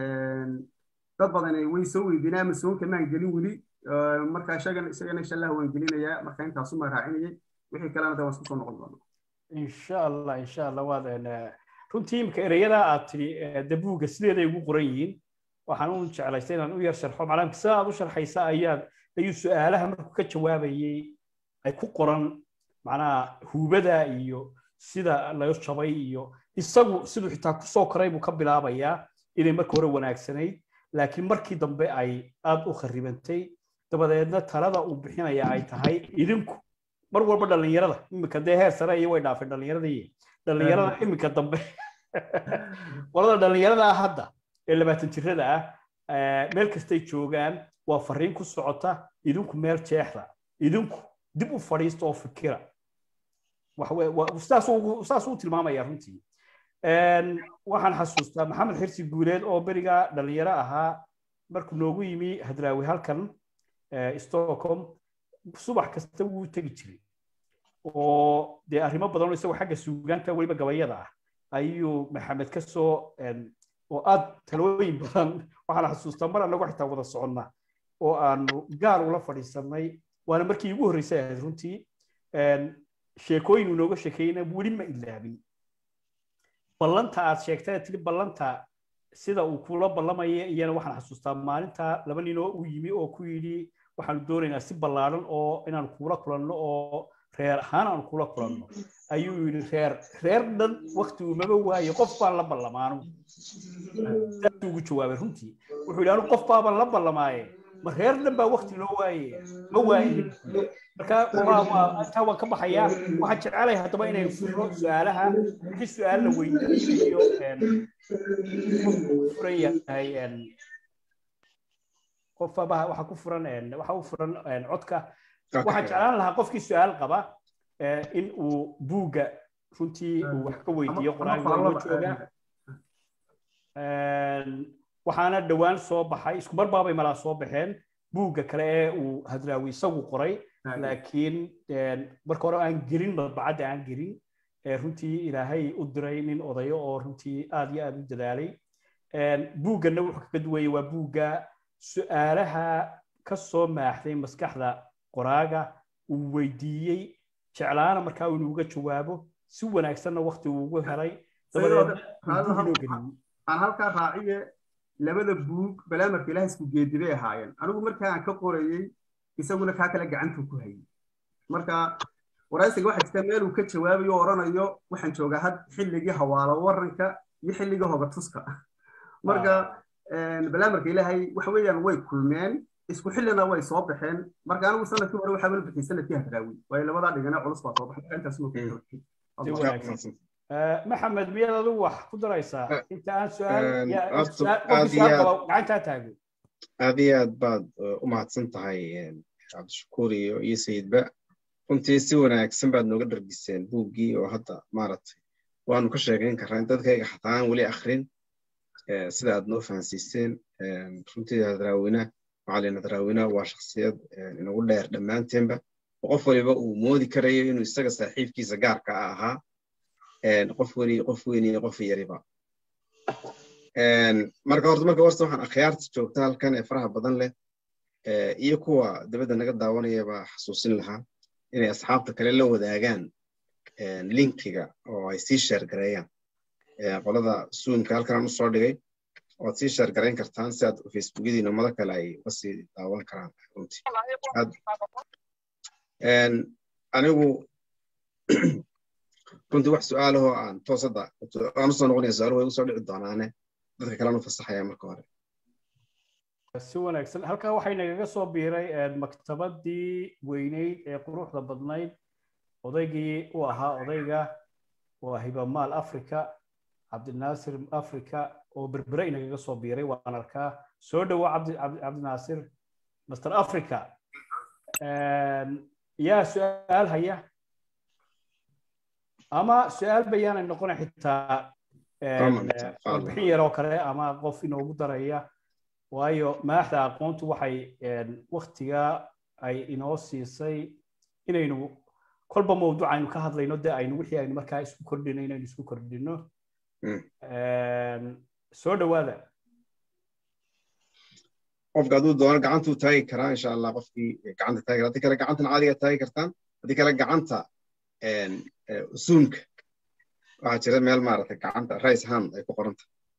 dad badan way soo weydiinay ama soonka maan gelin weli marka isagana isagana insha allah waan gelinayaa marka intaasuma raacinayay wixii kalena de waan isku soo noqon doonaa insha allah insha allah waad runtii imika ereyada aad tidhi de buugga sideeday ugu qoran yihiin waxaan u jeclaystay inaan u yar sharxo macnaha sida aad u sharxaysa ayaad ayuu su-aalaha markuu ka jawaabayay ay ku qoran macnaha huubada iyo sida laga jabay iyo isagu siduu xitaa kusoo koray buu ka bilaabayaa inay marka hore wanaagsanayd laakiin markii dambe ay aad u kharibantay dabadeedna talada uu bixinaya ay tahay idinku mar walba dhallinyarada iminka dee heer sare iyo way dhaafeen dhallinyaradii dhallinyarada iminka dambe qolada dhallinyarada ah hadda ee labaatan jirada ah meel kastay joogaan waa fariin ku socota idinku meel jeexda idinku dib u fadhiista oo fikira saas uu tilmaamaya runtii waxaan xasuustaa maxamed xirsi guuleed oo beriga dhalinyaro ahaa markuu noogu yimi hadraawi halkan stockholm subax kasta wuu tegi jiray oo dee arrimo badan oo isagoo xagga suugaanta weliba gabayada ah ayuu maxamed ka soo oo aad talooyin badan waxaan xasuustaa mar annagu xitaa wada soconna oo aanu gaar ula fadhiisanay waana markii ugu horreysay ahayd runtii sheekooyin uu nooga sheekeeyna weli ma ilaabin ballanta aad sheegtay tiri ballanta sida uu kula ballamaya iyana waxaan xasuustaa maalinta laba ninoo uu yimi oo ku yidhi waxaanu doonaynaa si ballaaran oo inaan kuula kulanno oo reer ahaan aan kula kulanno ayuu yidhi reer reer dhan wakti umaba waayo qof baan la ballamaanu saasuu ugu jawaabay runtii wuxuu yidhi anu qof baabaan la ballamaaye ma reer dhan baa wakti loo waaye ma waaye marka intaa waan ka baxayaa waxaan jecelahay haddaba inaynu furno su-aalaha wixii su-aal la weydiinayo furan yahay qof waxa ku furan waxa u furan codka waxaan jeclaan lahaa qofkii su-aal qaba in uu buugga runtii uu wax ka weydiiyo qoraalka loo jooga waxaana dhowaan soo baxay isku mar baabay malaa soo baxeen buugga kale ee uu hadraawi isagu qoray laakiin marka hore aan gelin madbacadda aan gelin runtii ilaahay u diray nin odayo oo runtii aad iyo aad u dadaalay buugganna wuxuu kaga duwaya waa buugga su-aalaha ka soo maaxday maskaxda qoraaga uu weydiiyey jeclaana markaa inuu uga jawaabo si wanaagsanna wakti uu ugu helay aan halkaa raaciye labada buug balaamarka ilaah isku geedibay ahaayeen anigu markaa aan ka qorayey isaguna kaa kale gacantuu ku hayay marka waraysiga waxaa jirta meel uu ka jawaabayo oo odhanayo waxaan joogaa had xilligii hawaalo waranka iyo xilligii hoga tuska marka balaamarka ilaahay waxa weeyaan way kulmeen isku xillina way soo baxeen marka anigu sanadkii hore waxaa bala bixiyay sanadkii hadraawi waayo labadaa dhigana culus baa soo baxay marka intaas ma wanaagsan maxamed miyaad adigu wax ku daraysaa inta aan su-aal gacantaa taago aad iyo aad baad u mahadsan tahay cabdishakuur iyo iyo sayidba runtii si wanaagsan baad nooga dhargiseen buuggii oo hadda maaragtay waanu ka sheegayn karraa in dadkayga xataa aan weli akrin sida aad noo fahansiiseen runtii hadraawina macalin hadraawina waa shaksiyad inagu dheer dhammaanteenba oo qof waliba uu moodi karayo inuu isaga saaxiibkiisa gaarka a ahaa qof weli qof weyn iyo qof yariba marka horta marka horta waxaan akhyaarta joogta halkan ee faraha badan leh iyo kuwa dabadda naga daawanayaba xasuusin lahaa inay asxaabta kale la wadaagaan linkiga oo ay sii sheergareeyaan qolada suunka halkan aan usoo dhigay oad sii sheergarayn kartaan si aad facebookyadiina ummado kale ay uga sii daawan karaan runtii anigu runtii wax su-aalahoo aan toos hadda aan usoo noqonaya su-aaluhu way usoo dhici doonaane dadka kalean u fasaxaya marka hore si wanaagsan halkaa waxay nagaga soo biiray maktabadii weyneyd ee quruxda badnayd odaygii u ahaa odayga waa hibamaal africa cabdinaasir africa oo berbere inagaga soo biiray waan arkaa soo dhowo cabdinaasir master africa yaa su-aal haya ama su-aal bayaanay noqona xitaa warbixin yaroo kale ama qof inoogu daraya waayo maaxda aqoontu waxay waktiga ay inoo siisay inaynu kolba mawduuc aynu ka hadlayno dee aynu wixii aynu markaa isku kordhino inaynu isku kordhino soo dhowaada qofka hadduu doono gacantuu taagi karaa insha allah qofkii gacanta taagi haddii kale gacantan caadiga taagi kartaan haddii kale gacanta zoomka waxaa jira meel maaragtay gacanta rice hand ay ku qoranta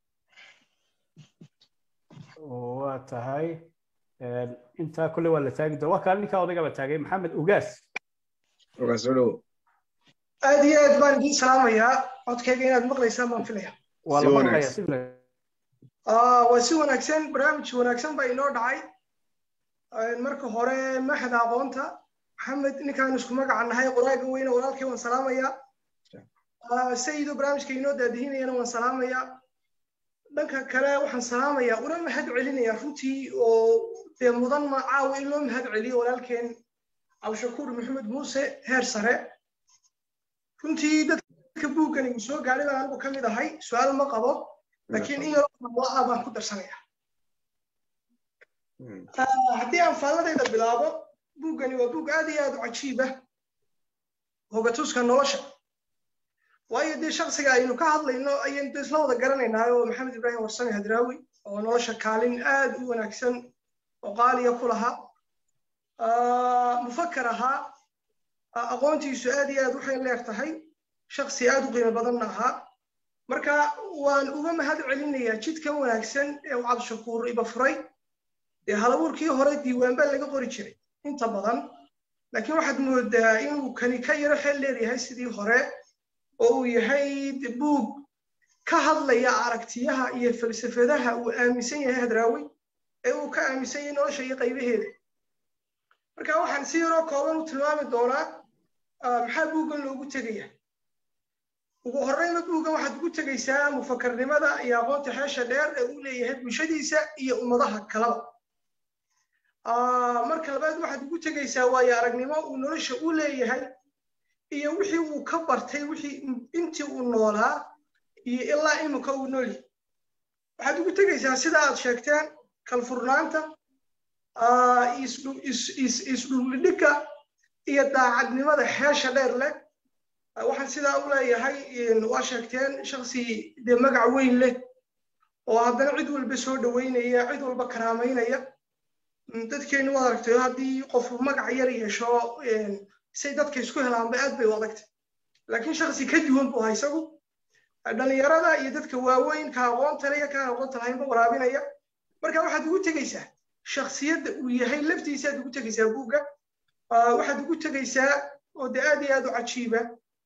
waa tahay intaa kule waa la taagi doona waa kaale ninkaa odayga la taagay maxamed ugaas ugaas soo dhowo aad iyo aad baan idiin salaamayaa codkayga inaad maqlaysaan baan filaya waa la maqlaya si waa si wanaagsan barnaamij wanaagsan baa inoo dhacay marka hore maxda aqoonta maxamed ninkaan isku magaca nahay qoraaga weyne walaalkay waan salaamayaa sayido barnaamijka inoo daadihinayana waan salaamayaa dhanka kale waxaan salaamayaa una mahad celinayaa runtii oo dee mudan ma caawa in loo mahad celiyo walaalkeen cabdishakuur maxamed muuse heer sare runtii dadka buuggan igu soo gaadhay baan anigu ka mid ahay su-aal ma qabo laakiin in yaroo ah baan ku darsanaya haddii aan faalladayda bilaabo buuggani waa buug aad iyo aad u cajiib ah hogatuska nolosha waayo dee shaksiga aynu ka hadlayno ayaynu de isla wada garanaynaa oo maxamed ibraahim warsame hadraawi oo nolosha kaalin aad u wanaagsan oo qaaliya ku lahaa mufakkar ahaa aqoontiisu aad iyo aad waxay leer tahay shaksi aad u qiimo badanna ahaa marka waan uga mahad celinayaa jidkan wanaagsan ee uu cabdishakuur iba furay dee halabuurkii hore diiwaan baa laga qori jiray inta badan laakiin waxaad moodaa inuu kani ka yaro xeel leeyahay sidii hore oo uu yahay buug ka hadlaya aragtiyaha iyo falsafadaha uu aaminsan yahay hadraawi ee uu ka aaminsan yahay nolosha iyo qaybaheeda marka waxaan si yaroo kooban u tilmaami doonaa maxaa buuggan loogu tegaya ugu horreynba buuggan waxaad ugu tegaysaa mufakarnimada iyo aqoonta xeesha dheer ee uu leeyahay bulshadiisa iyo ummadaha kalaba marka labaad waxaad ugu tegaysaa waayo aragnimo uu nolosha u leeyahay iyo wixii uu ka bartay wixii intii uu noolaa iyo ilaa imika uu noolyahay waxaad ugu tegaysaa sida aad sheegteen kalfurnaanta isdhuldhigga iyo daacadnimada xeesha dheer leh waxaan sidaa u leeyahay waa sheegteen shaksi dee magac weyn leh oo haddana cid walba soo dhoweynaya cid walba karaamaynaya dadkeennu waad aragtayo haddii qof magac yar yeesho say dadka isku helaanba aad bay u adagtay laakiin shaksi ka duwan buu ahaa isagu dhallinyarada iyo dadka waaweyn ka aqoonta le iyo ka aqoonta lahaynba waraabinaya marka waxaad ugu tegaysaa shaksiyadda uu yahay laftiisa aad ugu tegaysaa buugga waxaad ugu tegaysaa oo dee aad iyo aad u cajiiba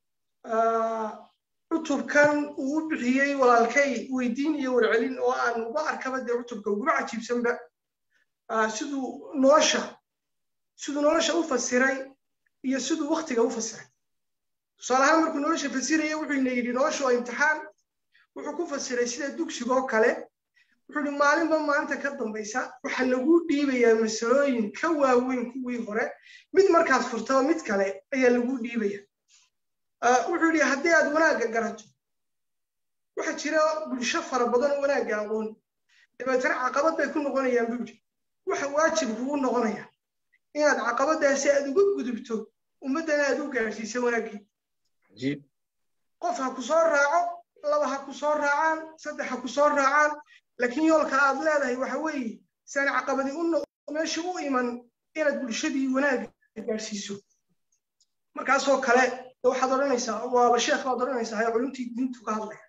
cutubkan uu u bixiyey walaalkay weydiin iyo warcelin oo aan uga arkaba dee cutubka uguba cajiibsanba siduu nolosha siduu nolosha u fasiray iyo siduu waktiga u fasiray tusaale ahaan markuu nolosha fasiraya wuxuu ina yidhi nolosha waa imtixaan wuxuu ku fasiray sida dugsigoo kale wuxuu yidhi maalinba maalinta ka dambaysa waxaa lagu dhiibayaa masalooyin ka waaweyn kuwii hore mid markaad furtaba mid kale ayaa lagu dhiibaya wuxuu yidhi haddii aad wanaagga garato waxaa jira bulsho fara badan oo wanaagga aqoon dabeetana caqabad bay ku noqonayaan buu yidhi waxa waajib kugu noqonaya inaad caqabadaasi aad uga gudubto ummaddana aad u gaadhsiisa wanaaggii qof ha ku soo raaco laba ha ku soo raacaan saddex ha ku soo raacaan laakiin yoolka aad leedahay waxa weeye saan caqabadi meesha u iman inaad bulshadii wanaagga gaadhsiiso markaasoo kale waxaad odhanaysaa waaba sheekh baad odhanaysaa ee culumtii diintu ka hadlaya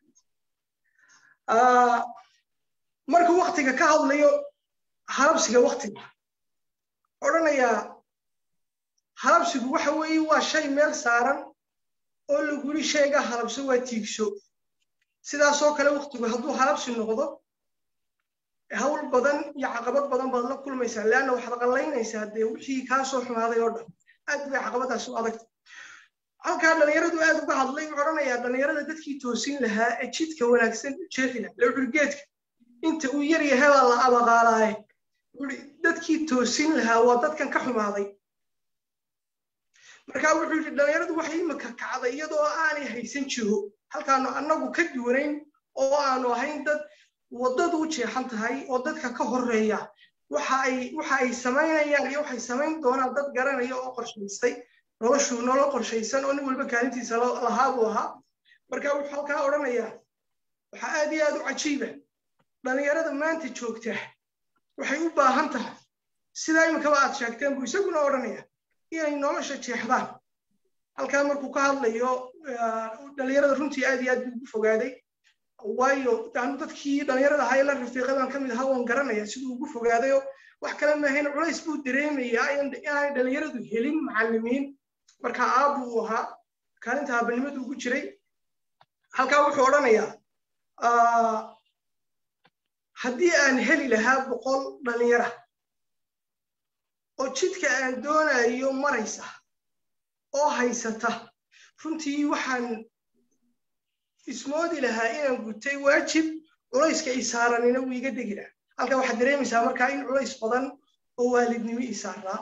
markuu waktiga ka hadlayo halabsiga waktiga odhanayaa halabsigu waxa weeye waa shay meel saaran oo laguli shayga halabso waa tiigso sidaasoo kale waktigu hadduu halabsi noqdo hawl badan iyo caqabad badan baad la kulmaysaa leanna waxaad qallaynaysaa dee wixii kaa soo xumaaday oo dhan aad bay caqabadaas u adagta halkaa dhallinyaradu aad uga hadlay wuxuu odhanayaa dhallinyarada dadkii toosin lahaa ee jidka wanaagsan jeexi lahaa lawxuri geedka inta uu yar yahay baa la abaqaalaaye wuxuri dadkii toosin lahaa waa dadkan ka xumaaday markaa wuxuu yidhi dhallinyaradu waxay imika kacday iyadoo aanay haysan jiro halkaanu annagu ka duwanayn oo aanu ahayn dad waddadu u jeexan tahay oo dadka ka horreeya waxa ay waxa ay samaynayaan iyo waxay samayn doonaan dad garanaya oo qorshaystay noloshu nolol qorshaysan oo nin walba kaalintiisa lahaa buu ahaa marka wuxuu halkaa odhanayaa waxaa aad iyo aad u cajiiba dhallinyarada maanta joogta waxay u baahan tahay sidaa iminkaba aad sheegteen buu isaguna odhanaya inay nolosha jeexdaan halkaa markuu ka hadlayo dhallinyarada runtii aad iyo aad buu ugu fogaaday waayo anu dadkii dhallinyarada ahaa ee la rafiiqay baan ka mid ahaa waan garanaya siduu ugu fogaadayo wax kale maahayn culays buu dareemayaa inaanay dhallinyaradu helin macallimiin marka aabbu uu ahaa kaalinta aabanimadu ugu jiray halkaa wuxuu odhanayaa haddii aan heli lahaa boqol dhallinyara oo jidka aan doonayo maraysa oo haysata runtii waxaan ismoodi lahaa inaan gutay waajib culayska isaaranina wuu iga degi lahaa halkaa waxaad dareemaysaa markaa in culays badan oo waalidnimo isaaraa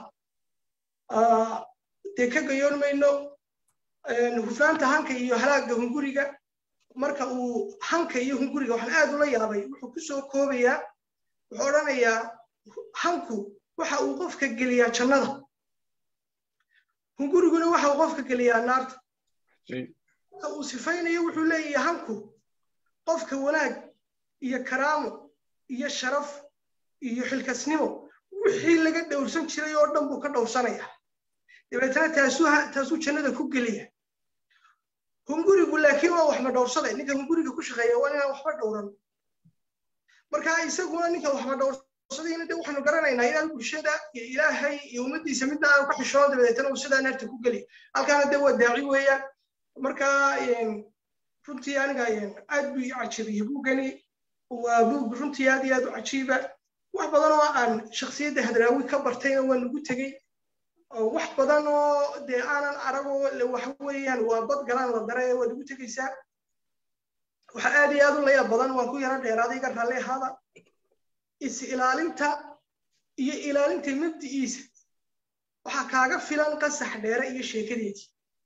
dee ka gayoon mayno hufnaanta hanka iyo halaagga hunguriga marka uu hanka iyo hunguriga waxaan aad ula yaabay wuxuu ku soo koobayaa wuxuu odhanayaa hanku waxa uu qofka geliyaa jannada hunguriguna waxa uu qofka geliyaa naarta marka uu sifaynayo wuxuu leeyahay hanku qofka wanaag iyo karaamo iyo sharaf iyo xilkasnimo wixii laga dhowrsan jiray oo dhan buu ka dhowrsanaya dabeetana taasuu jannada ku geliya hungurigu laakiin waa waxba dhowrsade ninka hunguriga ku shaqeeya waa inaan waxba dhowran marka isaguna ninka waxba dhowrsadayna de waxaanu garanaynaa inaan bulshada iyo ilaahay iyo ummaddiisa midna aanu ka xishoono dabeetana uu sidaa naarta ku geliya halkaana de waa daaci weeyaan marka runtii aniga aad buu ii cajabiyey buugani waa buug runtii aad iyo aad u cajiiba wax badan oo aan shaksiyadda hadraawi ka bartayna waa nagu tegey wax badan oo dee aanan aragoo waxa weeyaan waa bad galaan la dare waa nagu tegaysaa waxa aad iyo aad u layaab badan waan ku yaro dheeraaday iga raalli ahaada is ilaalinta iyo ilaalinta mabdi'iisa waxaa kaaga filan qasax dheere iyo sheekadeedii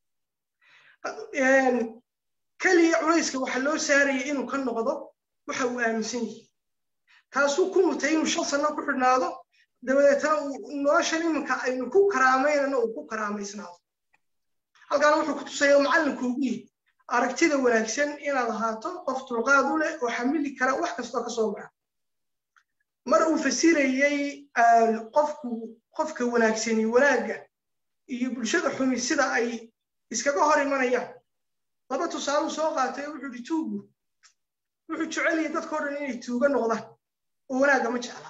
keliya culayska waxa loo saaraya inuu ka noqdo waxa uu aaminsan yahay taasuu ku mutay inuu shan sanno ku xidhnaado dabadeetana noloshan iminka aynu ku karaamaynana uu ku karaamaysnaado halkaana wuxuu ku tusaya macallinku ugu yihi aragtida wanaagsan inaad ahaato qof dulqaad u leh oo xamili kara wax kastoo ka soo baxa mar uu fasirayey qofku qofka wanaagsani wanaagga iyo bulshada xumi sida ay iskaga hor imanayaan laba tusaaluu soo qaatay wuxuu ihi tuugu wuxuu jeceliyay dadkao dhan inay tuuga noqdaan oo wanaagga ma jecla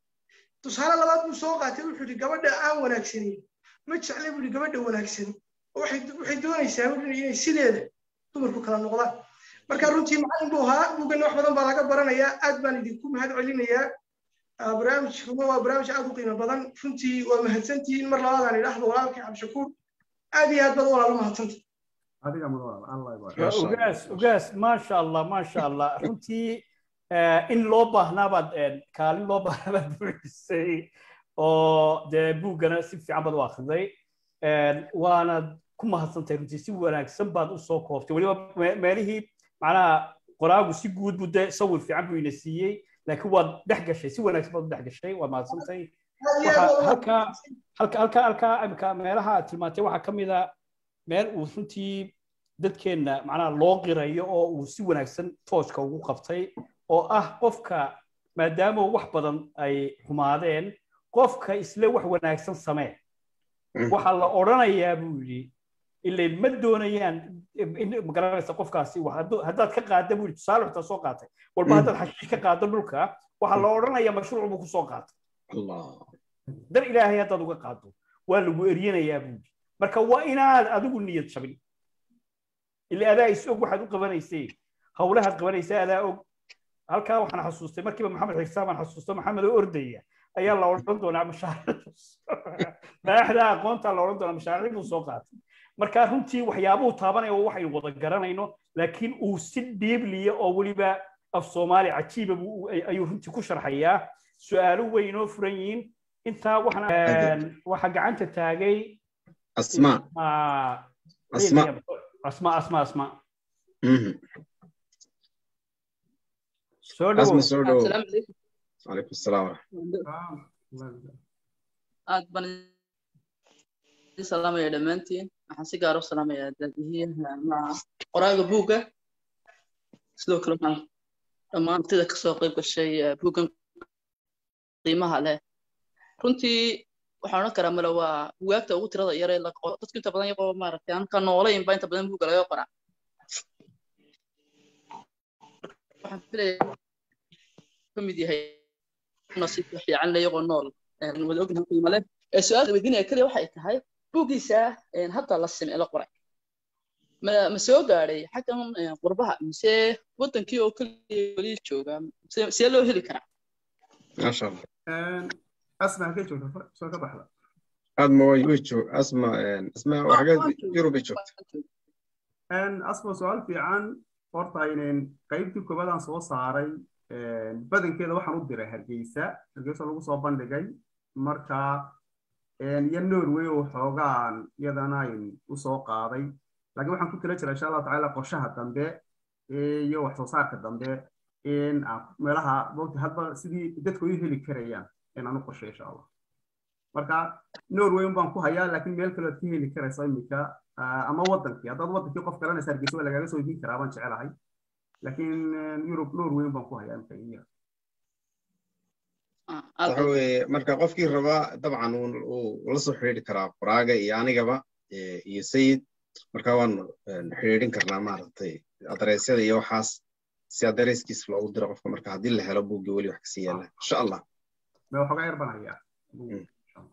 tusaale labaad buu soo qaatay wuxuu ihi gabadha aan wanaagsanayn ma jecla buu ihi gabadha wanaagsani waxay doonaysaa inay sideeda dumarku kala noqdaan marka runtii macallin buu ahaa buugana wax badan baa laga baranayaa aad baan idinku mahad celinayaa barnaamijkuna waa barnaamij aad u qiimo badan runtii waa mahadsantihiin mar labaadaan idhaahdo walaalkay cabdishakuur aad iyo aad baad walaalo mahadsanta adiga mudan allah ugaas ugaas maasha allah maasha allah runtii in loo baahnaabaad kaalin loo baahnaabaad buuxisay oo dee buuggana si fiican baad u akhriday waanaad ku mahadsantahay runtii si wanaagsan baad u soo kooftay weliba meelihii macnaha qoraagu si guud buu dee sawir fiican buu ina siiyey laakiin waad dhex gashay si wanaagsan baad u dhex gashay waad mahadsantahay halkaa halka halka halkaa imika meelaha aad tilmaantay waxaa ka mid a meel uu runtii dadkeenna macnaha loo qirayo oo uu si wanaagsan tooska ugu qabtay oo ah qofka maadaama wax badan ay xumaadeen qofka isle wax wanaagsan samee waxaa la odhanayaa buu yidhi ilay ma doonayaan magaranaysa qofkaasi haddaad ka qaada buu yidhi tusaale xitaa soo qaatay walba haddaad xashiish ka qaado dhulka waxaa la odhanayaa mashruuc buu ku soo qaatay dar ilaahay haddaad uga qaado waa lagu eryanayaa buu yidhi marka waa inaad adigu niyad jabin ila adaa is og waxaad u qabanaysay howlahaad qabanaysaa adaa og halkaa waxaan xasuustay markiiba maxamed xigsaan baan xasuusto maxamed oo ordaya ayaa la odhan doonaa mashaariicmadaxda aqoonta la odhan doonaa mashaariic buu soo qaatay marka runtii waxyaabuhu taabanaya oo waxaynu wada garanayno laakiin uu si dhiibliya oo weliba af soomaali cajiiba ayuu runtii ku sharxayaa su-aalo weynoo furan yihiin intaa waxaa gacanta taagay asma asma asma asma asma soo asma dhawo soo dhawo السلام عليكم calaykum asalaam aad baan idin salaamaya dhammaantiin waxaan si gaar u salaamayaa daadihiyaha maca qoraaga buugga sidoo kale waxaan dhammaan ardayda kasoo qayb gashay eh, buuggan qiimaha leh runtii waxaan odhan karaa male waa bugaagta ugu tirada yar ee la qoro dadku inta badan iyagoo maaragtay aan ka noolayn baa inta badan buugga laga qoraa waxaan filayaa ka mid yahay nasiib fiican le iyagoo nool een wada ognahay qiimo leh ee su-aasha weydiinaya keliya waxay tahay buuggiisa een hadda la sime la qoray ma ma soo gaadhay xaggan een qurbaha mise wadankii oo keliya weli jooga see- see loo heli karaa maasha allah asma halkee joogta soo ka baxda aadma way way joog asma asma waxageed yurub ay joogta asma su-aal fiican horta aynan qaybtii koobaadaan soo saaray badankeeda waxaan u diray hargeysa hargeysa lagu soo bandhigay marka iyo norway oo xoogaan iyadana ayn u soo qaaday laakiin waxaan ku tila jiraa insha allahu tacaala qorshaha dambe iyo wax soo saarka dambe in aan meelaha mogta hadba sidii dadku ay u heli karayaan in aan u qorshay insha allah marka norway un baan ku hayaa laakiin meel kale oad ka heli karaysa iminka ama wadankii haddaad wadankii qof garanaysa hargeysa waa lagaaga soo iibin karaa baan jecelahay laakiin yurub norway un baan ku hayaa imika iya Ah, aad waxa weeye marka qofkii rabaa dabcan uu- uu la soo xidhiidhi karaa qoraaga iyo anigaba eh, iyo sayid marka waanu eh, xidhiidhin karnaa maaragtay adareysyada iyo waxaas si adareyskiis loogu diro qofka marka haddii la helo buuggii weli wax kasii yaalla insha allah me waxoogaa yar baan hayaa Mm.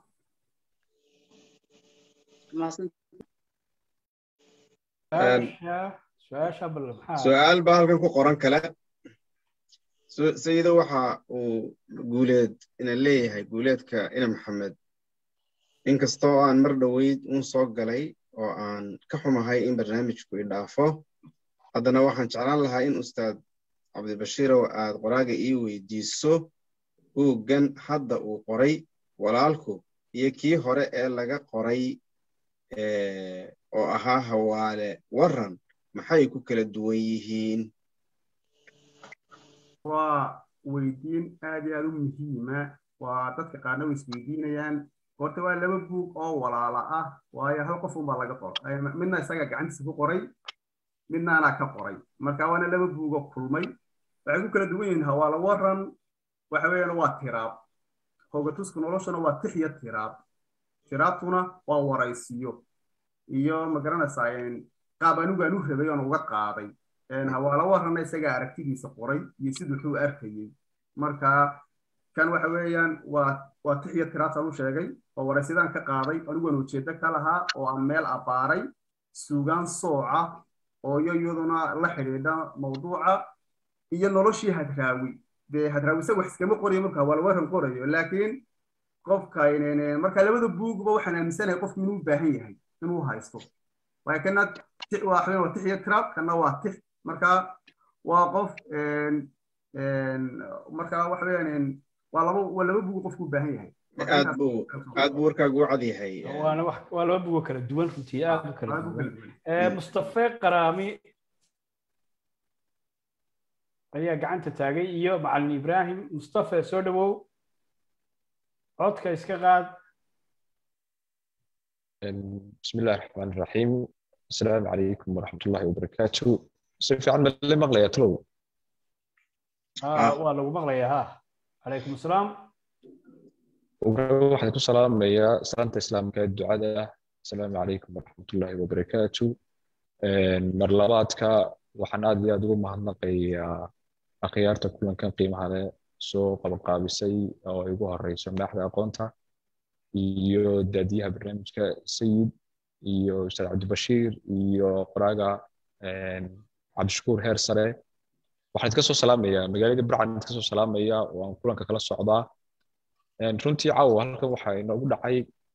mahadsan su-aasha su-aasha bal maxaa su-aal baa halkan ku qoran kale Su- sayido waxa uu guuleed ina leeyahay guuleedka ina maxamed inkastoo aan mar dhoweyd uun soo galay oo aan ka xumahay in barnaamijku i dhaafo haddana waxaan jeclaan lahaa in ustaad cabdibashiirow aad qoraaga ii weydiiso buuggan hadda uu qoray walaalku iyo kii hore ee laga qoray eh, oo ahaa hawaale waran maxay ku kala duwan yihiin waa weydiin aad iyo aad u muhiima waa dadka qaarna way isweydiinayaan horta waa laba buug oo walaala ah waayo hal qof unbaa laga qoro Ay, midna isaga gacantiisa ku qoray midna anaa ka qoray marka waana laba buugoo kulmay waxay ku kala duwan yihiin hawaala waran waxa weeyaan waa tiraab hogatuska noloshuna waa tix iyo tiraab tiraabtuna waa waraysiyo iyo magaranaysaa een, qaab anigu aan u rabay oon uga qaaday een, hawaala waranna isagaa aragtidiisa qoray iyo siduu wuxuu arkayey marka kan waxa weeyaan waa waa tix iyo tiraabtaan u sheegay oo waraysidaan ka qaaday aniguan ujeedo ka lahaa oo aan meel abbaaray suugaan sooca oo iyo iyaduna la xidhiidha mawduuca iyo noloshii hadraawi dee hadraawi isaga wax iskama qorayo marka waa lawaran qorayo laakiin qofka marka labada buugba waxaan aaminsanahay qofku inuu baahan yahay inuu haysto waayo kana waa waa tix iyo trap kana waa tix marka waa qof marka waxa weeyaan waa laba waa laba buug qofku u baahan yahay aad buu aad buu warkaagu u cad yahay waana wax waa laba bugo kala duwan runtii aad u kala duwan mustafe qaraami ayaa gacanta taagay iyo macalin ibrahim mustafe soo dhawow codka iska qaad بسم الله الرحمن الرحيم السلام عليكم ورحمة الله وبركاته سيف عن اللي مغلى يطلو آه والله مغلى ها عليكم السلام waxaan ku salaamayaa salaanta islaamka ee ducada asalaamu calaykum waraxmatullaahi wabarakaatu mar labaadka waxaan aad iyo aad ugu mahadnaqayaa akhyaarta kulankan qiimaha leh soo qabanqaabisay oo ay ugu horeyso madaxda aqoonta iyo daadiyaha barnaamijka sayid iyo ustaad cabdibashiir iyo qoraaga cabdishakuur heer sare waxaan idka soo salaamayaa magaalada burcan idka soo salaamaya oo aan kulanka kala socdaa runtii caawa halkan waxaa inoogu dhacay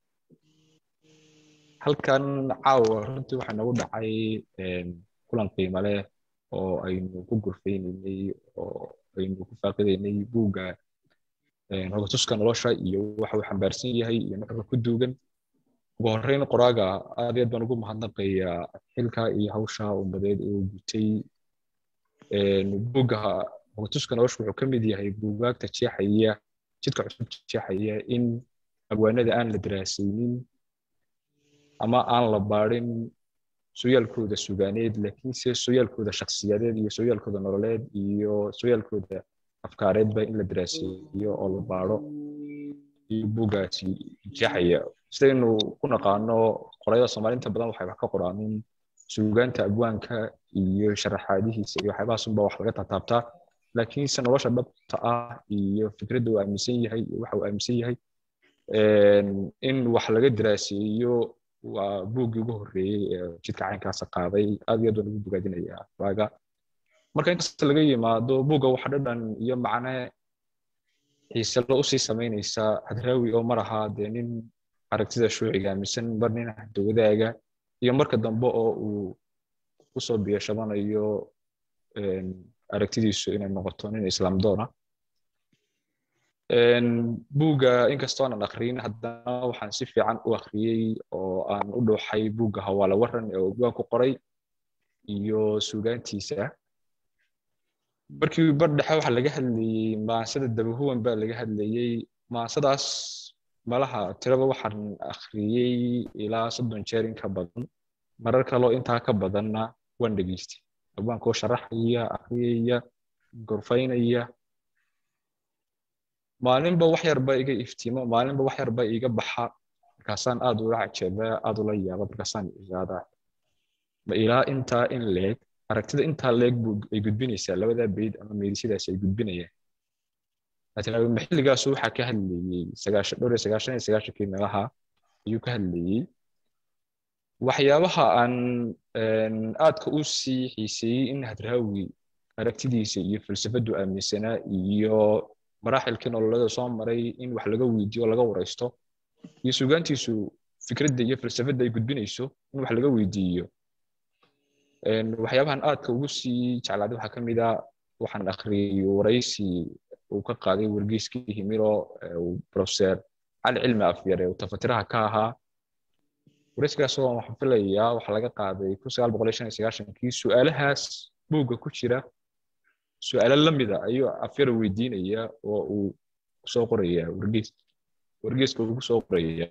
halkan caawa runtii waxaa inoogu dhacay kulan qiimo leh oo aynu ku gurfaynaynay oo aynu ku faaqidaynay buugga hogatuska nolosha iyo waxa uu xambaarsan yahay iyo nuxurka ku duugan ugu horreyn qoraaga aad iyo aad baan ugu mahadnaqayaa xilka iyo hawsha ummadeed uu gutay buugga hogatuska nolosha wuxuu ka mid yahay buugaagta jeexaya jidka cusub jeexaya in abwaanada aan la daraasaynin ama aan la baadhin sooyaalkooda sugaaneed laakiinse sooyaalkooda shakhsiyadeed iyo sooyaalkooda nololeed iyo sooyaalkooda afkaareedba in la daraaseeyo oo la baadho iyo buuggaasi jeexaya sidaynu ku naqaano qorayada soomaaliinta badan waxay wax ka qoraanin suugaanta abwaanka iyo sharaxaadihiisa iyo waxyaabahaas unba wax laga taataabtaa laakiinse nolosha dhabta ah iyo fikradda uu aaminsan yahay iyo waxa uu aaminsan yahay in wax laga daraaseeyo waa buuggii ugu horreeyey ee jidka caynkaasa qaaday aad iyo aad waan ugu bogaadinayaa raaga marka inkasta laga yimaado buugga waxa dhadhan iyo macne xiiselo usii samaynaysa hadraawi oo mar ahaa dee nin aragtida shuuciga aaminsan mar nin dowladaaga iyo marka dambe oo uu kusoo biyashabanayo aragtidiisu inay noqoto nin islaam doona buugga inkastoo aanan akriyin haddana waxaan si fiican u akhriyey oo aan u dhuuxay buugga hawaale waran ee ogwaan ku qoray iyo suugaantiisa markii bar dhexe waxaa laga hadlayey maansada dabahuwan baa laga hadlayey maansadaas malaha tiraba waxaan akhriyey ilaa soddon jeer in ka badan marar kaloo intaa ka badanna waan dhegeystay abwaankoo sharaxaya akhriyaya gorfaynaya maalinba wax yarba iga iftiimo maalinba wax yarba iga baxa markaasaan aad ula cajeeba aad ula yaaba markaasaan igaadaa ma ilaa intaa in leeg aragtida intaa leeg buu ay gudbinaysaa labadaa beyd ama meedisyadaas ay gudbinayaan laakiin maxilligaasu waxaa ka hadlayey sagaashan dhowr iyo sagaashan iyo sagaashankii meelaha ayuu ka hadlayey waxyaabaha aan aadka u sii xiiseeyey in hadraawi aragtidiisa iyo falsafadu aaminsanaa iyo maraaxilkii nololeeda soo maray in wax laga weydiiyo laga waraysto iyo sugaantiisu fikradda iyo falsafadda ay gudbinayso in wax laga weydiiyo waxyaabahan aadka ugu sii jeclaaday waxaa ka mid a waxaan akhriyey waraysi uu ka qaaday wargeyskii himiro profeser cali cilmi afyare uu tafatiraha ka ahaa waraysigaas oo waxaan filayaa waxaa laga qaaday kun sagaal boqol iyo shan iyo sagaashankii su-aalahaas buugga ku jira su-aalo la mida ayuu afyara weydiinaya oo uu kusoo qoraya wargeys wargeyska uu kusoo qoraya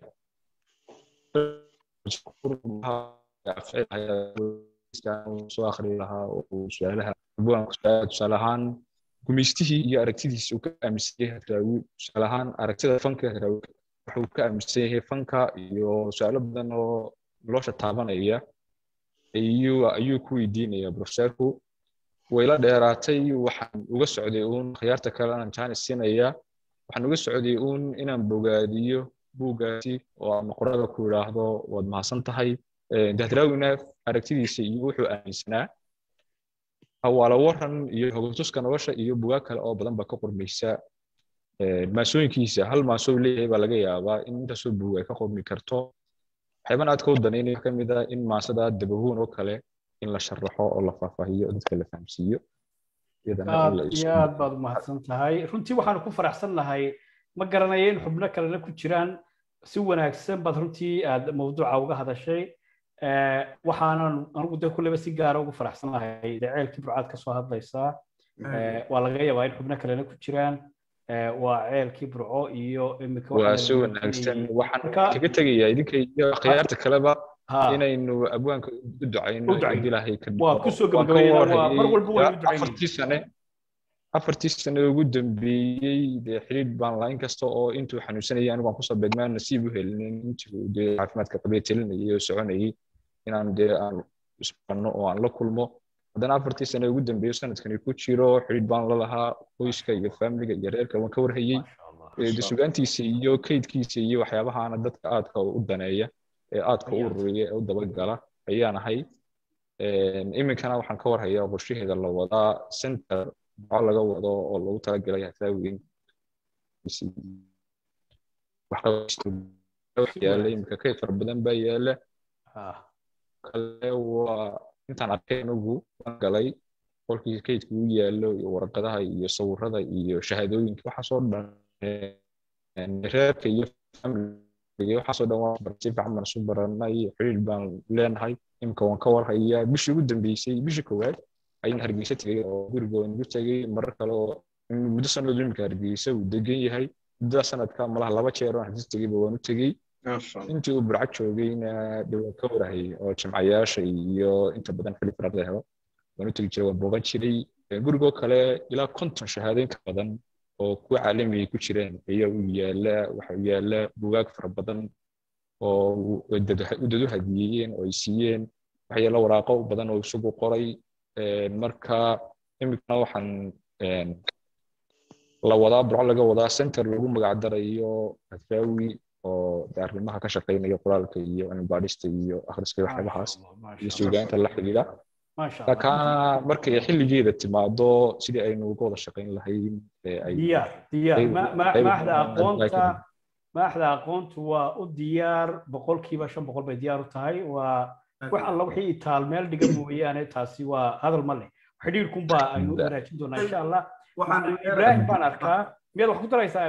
soo akhri lahaa oo su-aalaha abwaanku tusaale ahaan gumaystihii iyo aragtidiisa uu ka aaminsan yahay hadraawi tusaale ahaan aragtida fanka hadraawi wuxuu ka aaminsan yahay fanka iyo su-aalo badan oo nolosha taabanaya ayuu ayuu ku weydiinaya profeserku wayla dheeraatay waxaan uga socday uun khiyaarta kale aan jaanis siinaya waxaan uga socday uun inaan bogaadiyo buuggaasi oo ama qorada ku idhaahdo waad mahadsan tahay dahdraawina aragtidiisa iyo wuxuu aaminsanaa hawaala waran iyo hogatuska nolosha iyo bugaag kale oo badan baa ka qormaysa maasooyinkiisa hal maasoo leeyahay baa laga yaabaa in intaasoo buug ay ka qormi karto waxyaaban aad ka wadanaynayo ka mid ah in maasada dabahuun oo kale in la sharaxo oo la faahfaahiyo oo dadka la fahamsiiyo aad iyo aad baad umahadsan tahay runtii waxaanu ku faraxsan nahay ma garanayo in xubno kalena ku jiraan si wanaagsan baad runtii aad mawduuca uga hadashay waxaanan anigu de kulleba si gaara ugu faraxsanahay dee ceelkii burcaad ka soo hadlaysaa waa laga yaabaa in xubno kalena ku jiraan waa ceelkii burco iyo imika waa si wanaagsan waxaan kaga tegayaa idinka iyo khiyaarta kaleba inaynu abwaanka u ducayno ilaahay ka waa kusoo gabagabaynaa mar walba waynu afartii sane afartii sane ugu dambeeyey dee xiriir baan lahayn kasta oo intuu xanuunsanayay anigu aan kusoo beegmaa nasiib u helinin intuu dee caafimaadka qabee telinayay oo soconayay inaan dee aan isbarno oo aan la kulmo haddana afartii sane ugu dambeeyo sanadkani ku jiro xiriir baan la lahaa qoyska iyo faamiliga iyo reerka waan ka warhayey sugaantiisa iyo kaydkiisa iyo waxyaabahaana dadka aadka u daneeya ee aadka u ururiya ee u dabagala ayaan ahay iminkana waxaan ka warhayaa qorshaheeda la wadaa center maxaa laga wado oo lagu talagalay hasaawin yaala iminka kayd fara badan baa yaala kale waa intaan arkay anigu waan galay qolkii kaydka u yaalo iyo warqadaha iyo sawirada iyo shahaadooyinka waxaasoo dhan reerka iyo family waxaasoo dhan waa si fiican baan isu baranay xiriir baan leenahay imika waan ka warhayaa bishii ugu dambeysay bishii koowaad ayaan hargeysa tegay oo guriga waan igu tegay marar kale oo muddo sanad imika hargeysa uu degan yahay muddada sanadka malaha laba jeer oo hargeysa tegayba waan u tegey intii uu burca joogayna de waan ka warahayay oo jimcayaasha iyo inta badan xili farada helo waan u tegi jiray waan booqan jiray gurigoo kale ilaa konton shahaadooyin ka badan oo kuwa caalamiga ku jireen ayaa u yaala waxa u yaala bugaag fara badan oo dadu hadiyeeyeen oo ay siiyeen waxaa yaala waraaqo badan oo isagu qoray marka imikana waxaan la wadaa burco laga wadaa center lagu magacdarayo adraawi oo arrimaha ka shaqeynaya qoraalka iyo cilmibaadhista iyo akhriska iyo waxyaabahaas iyo suugaanta la xidhiidha kaana markay xilligeeda timaado sidii aynu uga wada shaqayn lahayn diyaar diyaar maaxda aqoonta maaxda aqoontu waa u diyaar boqolkiiba shan boqol bay diyaar u tahay waa wax alla wixii itaal meel dhiga mooyaane taasi waa hadal ma leh xidhiirkunbaa aynu u wanaajin doonaa insha allah ibraahim baan arkaa miyaad wax ku daraysaa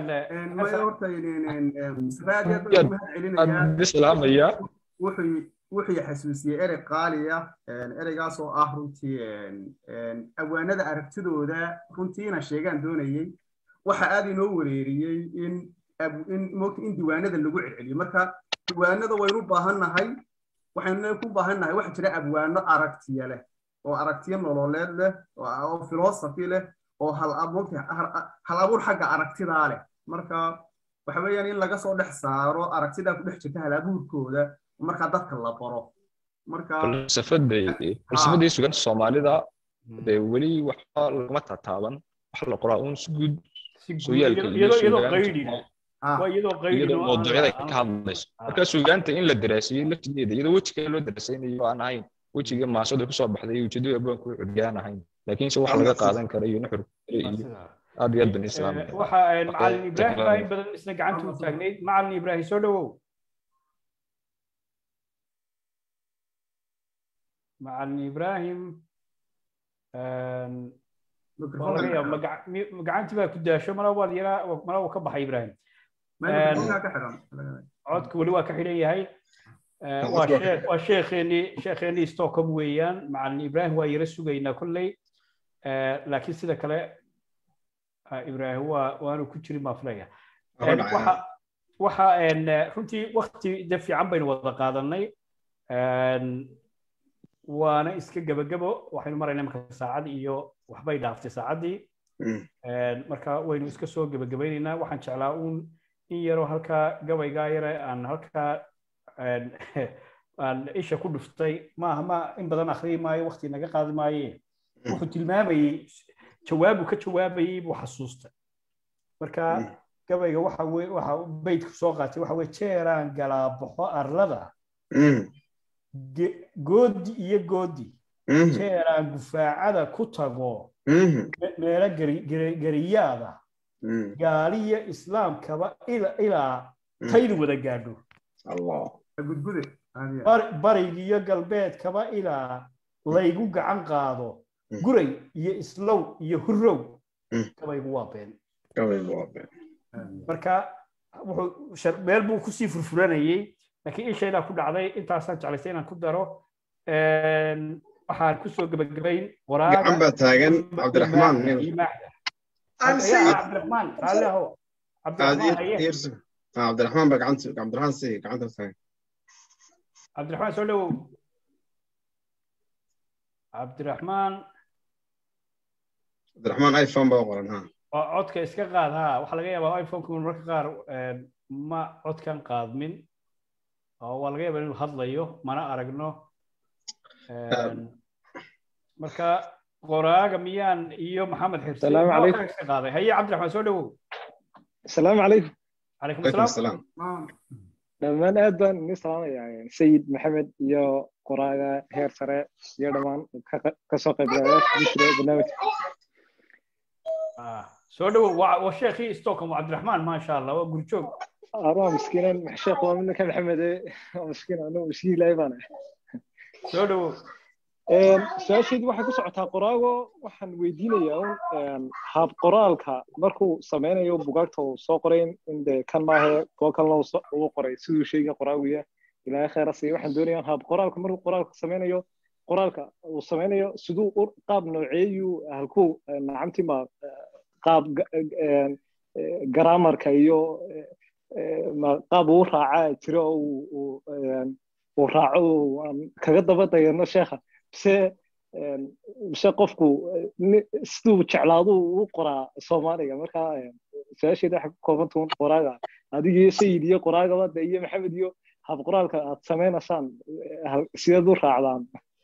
salaamaya wuxuu xasuusiyey erey qaaliya ereygaas oo ah runtii awaanada aragtidooda runtiina sheegaan doonayey waxa aad inoo wareeriyey in in moogta in diiwaanada lagu celceliyo marka diiwaanada waynu baahannahay waxaynu ku baahannahay waxa jira abwaano aragtiya leh oo aragtiyo nololeed leh oo philosophy leh oo hal abuur xagga aragtidaa leh marka waxa weeyaan in laga soo dhex saaro aragtidaa ku dhex jirta hal abuurkooda marka dadka la baro marka falsafadii suganta soomaalida dee weli waxba laguma tataaban waxa la qoraa uun si guud sooyaalka iyadoo mawduucyada ka hadlayso marka suugaanta in la daraasiyo laftigeeda iyadoo wejiga loo daraasaynayo aan ahayn wejiga maasada kusoo baxday ujeedada abwaanku cudiyaan ahayn laakiinse wax laga qaadan kara iyo nuxur iyo aad iyo aad bani islaam waxa macalin ibraahim baa in badan isna gacanta u taagnayd macalin ibraahim soo dhawow macalin ibraahim gacantii baa ku daasho mala waad yaraa mala uu ka baxay ibraahim codka weli waa ka xidhan yahay waa sheekheenii sheekheenii stockholm weeyaan macalin ibraahim waa yara sugaynaa kolley laakiin sida kale ibraahim waa waanu ku jirin baan filaya waxa waxa runtii wakti de fiican baynu wada qaadanay waana iska gebagebo waxaynu maraynaa marka saacad iyo waxbay dhaaftay saacaddii marka waynu iska soo gebagabaynaynaa waxaan jeclaa uun in yaroo halkaa gabaygaa yare aan halkaa aan isha ku dhuftay maaha ma in badan akhriyi maayo wakti naga qaadi maaye wuxuu tilmaamayey jawaabu ka jawaabayey buu xasuustay marka gabayga waxa weye waxa beydku soo qaatay waxa weye jeeraan galaabaxo arlada goodi iyo goodi jeeraan gufaacada ku tago meelo gariyaada gaaliyo islaamkaba ilaa taydu wada gaadho barigiyo galbeedkaba ilaa laygu gacan qaado guray iyo islow iyo hurow gabaygu waa been marka meel buu kusii furfuranayey laakiin ishaydaa ku dhacday intaasaan jeclaystay inaan ku daro waxaan kusoo gebagabayn gacan baa taagan cabdiraxmaan cabdiraxmaan raalli aho cabdiraxmaan baa gacanta cabdiraxmaan si gacanta taagan cabdiraxmaan soo dhowow cabdiraxmaan cabdiraxmaan iphone baa qoran ha waa codka iska qaad ha waxaa laga yaabaa iphoneka mararka qaar ma codkan qaadmin oo waa laga yaabaa inuu hadlayo mana aragno marka qoraaga miyaan iyo maxamed xirsi iska qaaday haye cabdiraxmaan soo dhowow asalaamu calaykum calaykum asalaam dhammaan aad baan idin salaamayaa sayid maxamed iyo qoraaga heer sare iyo dhammaan kasoo qaybgalayaasha barnaamijka soo dhowow waa sheekhii stockholm cabdiraxmaan maasha allah waa gurjoog arwaa miskiinan sheekh waa midnaka maxamede waa miskiin anu miskiin ilaahay baan soo dhowow su-aasheedu waxay ku socotaa qoraago waxaan weydiinayaa un haab qoraalka markuu sameynayo bugaagta uu soo qoray in de kan maahe kuwo kalena uu qoray siduu sheegaya qoraaguya ilaahay khayra siiya waxaan doonayaa haab qoraalka markuu qoraalka sameynayo qoraalka uu sameynayo siduu qaab nooceeyuu halkuu nacamtima qaab garaamarka iyo qaab uu raacaa jiro uu raaco aan kaga daba dayano sheekha mise mise qofku siduu jeclaadu u qoraa soomaaliga marka su-aasheeda waxay ku koobantuun qoraaga adigii sayid iyo qoraagaba de iyo maxamed iyo hab qoraalka aad sameynaysaan sideed u raacdaan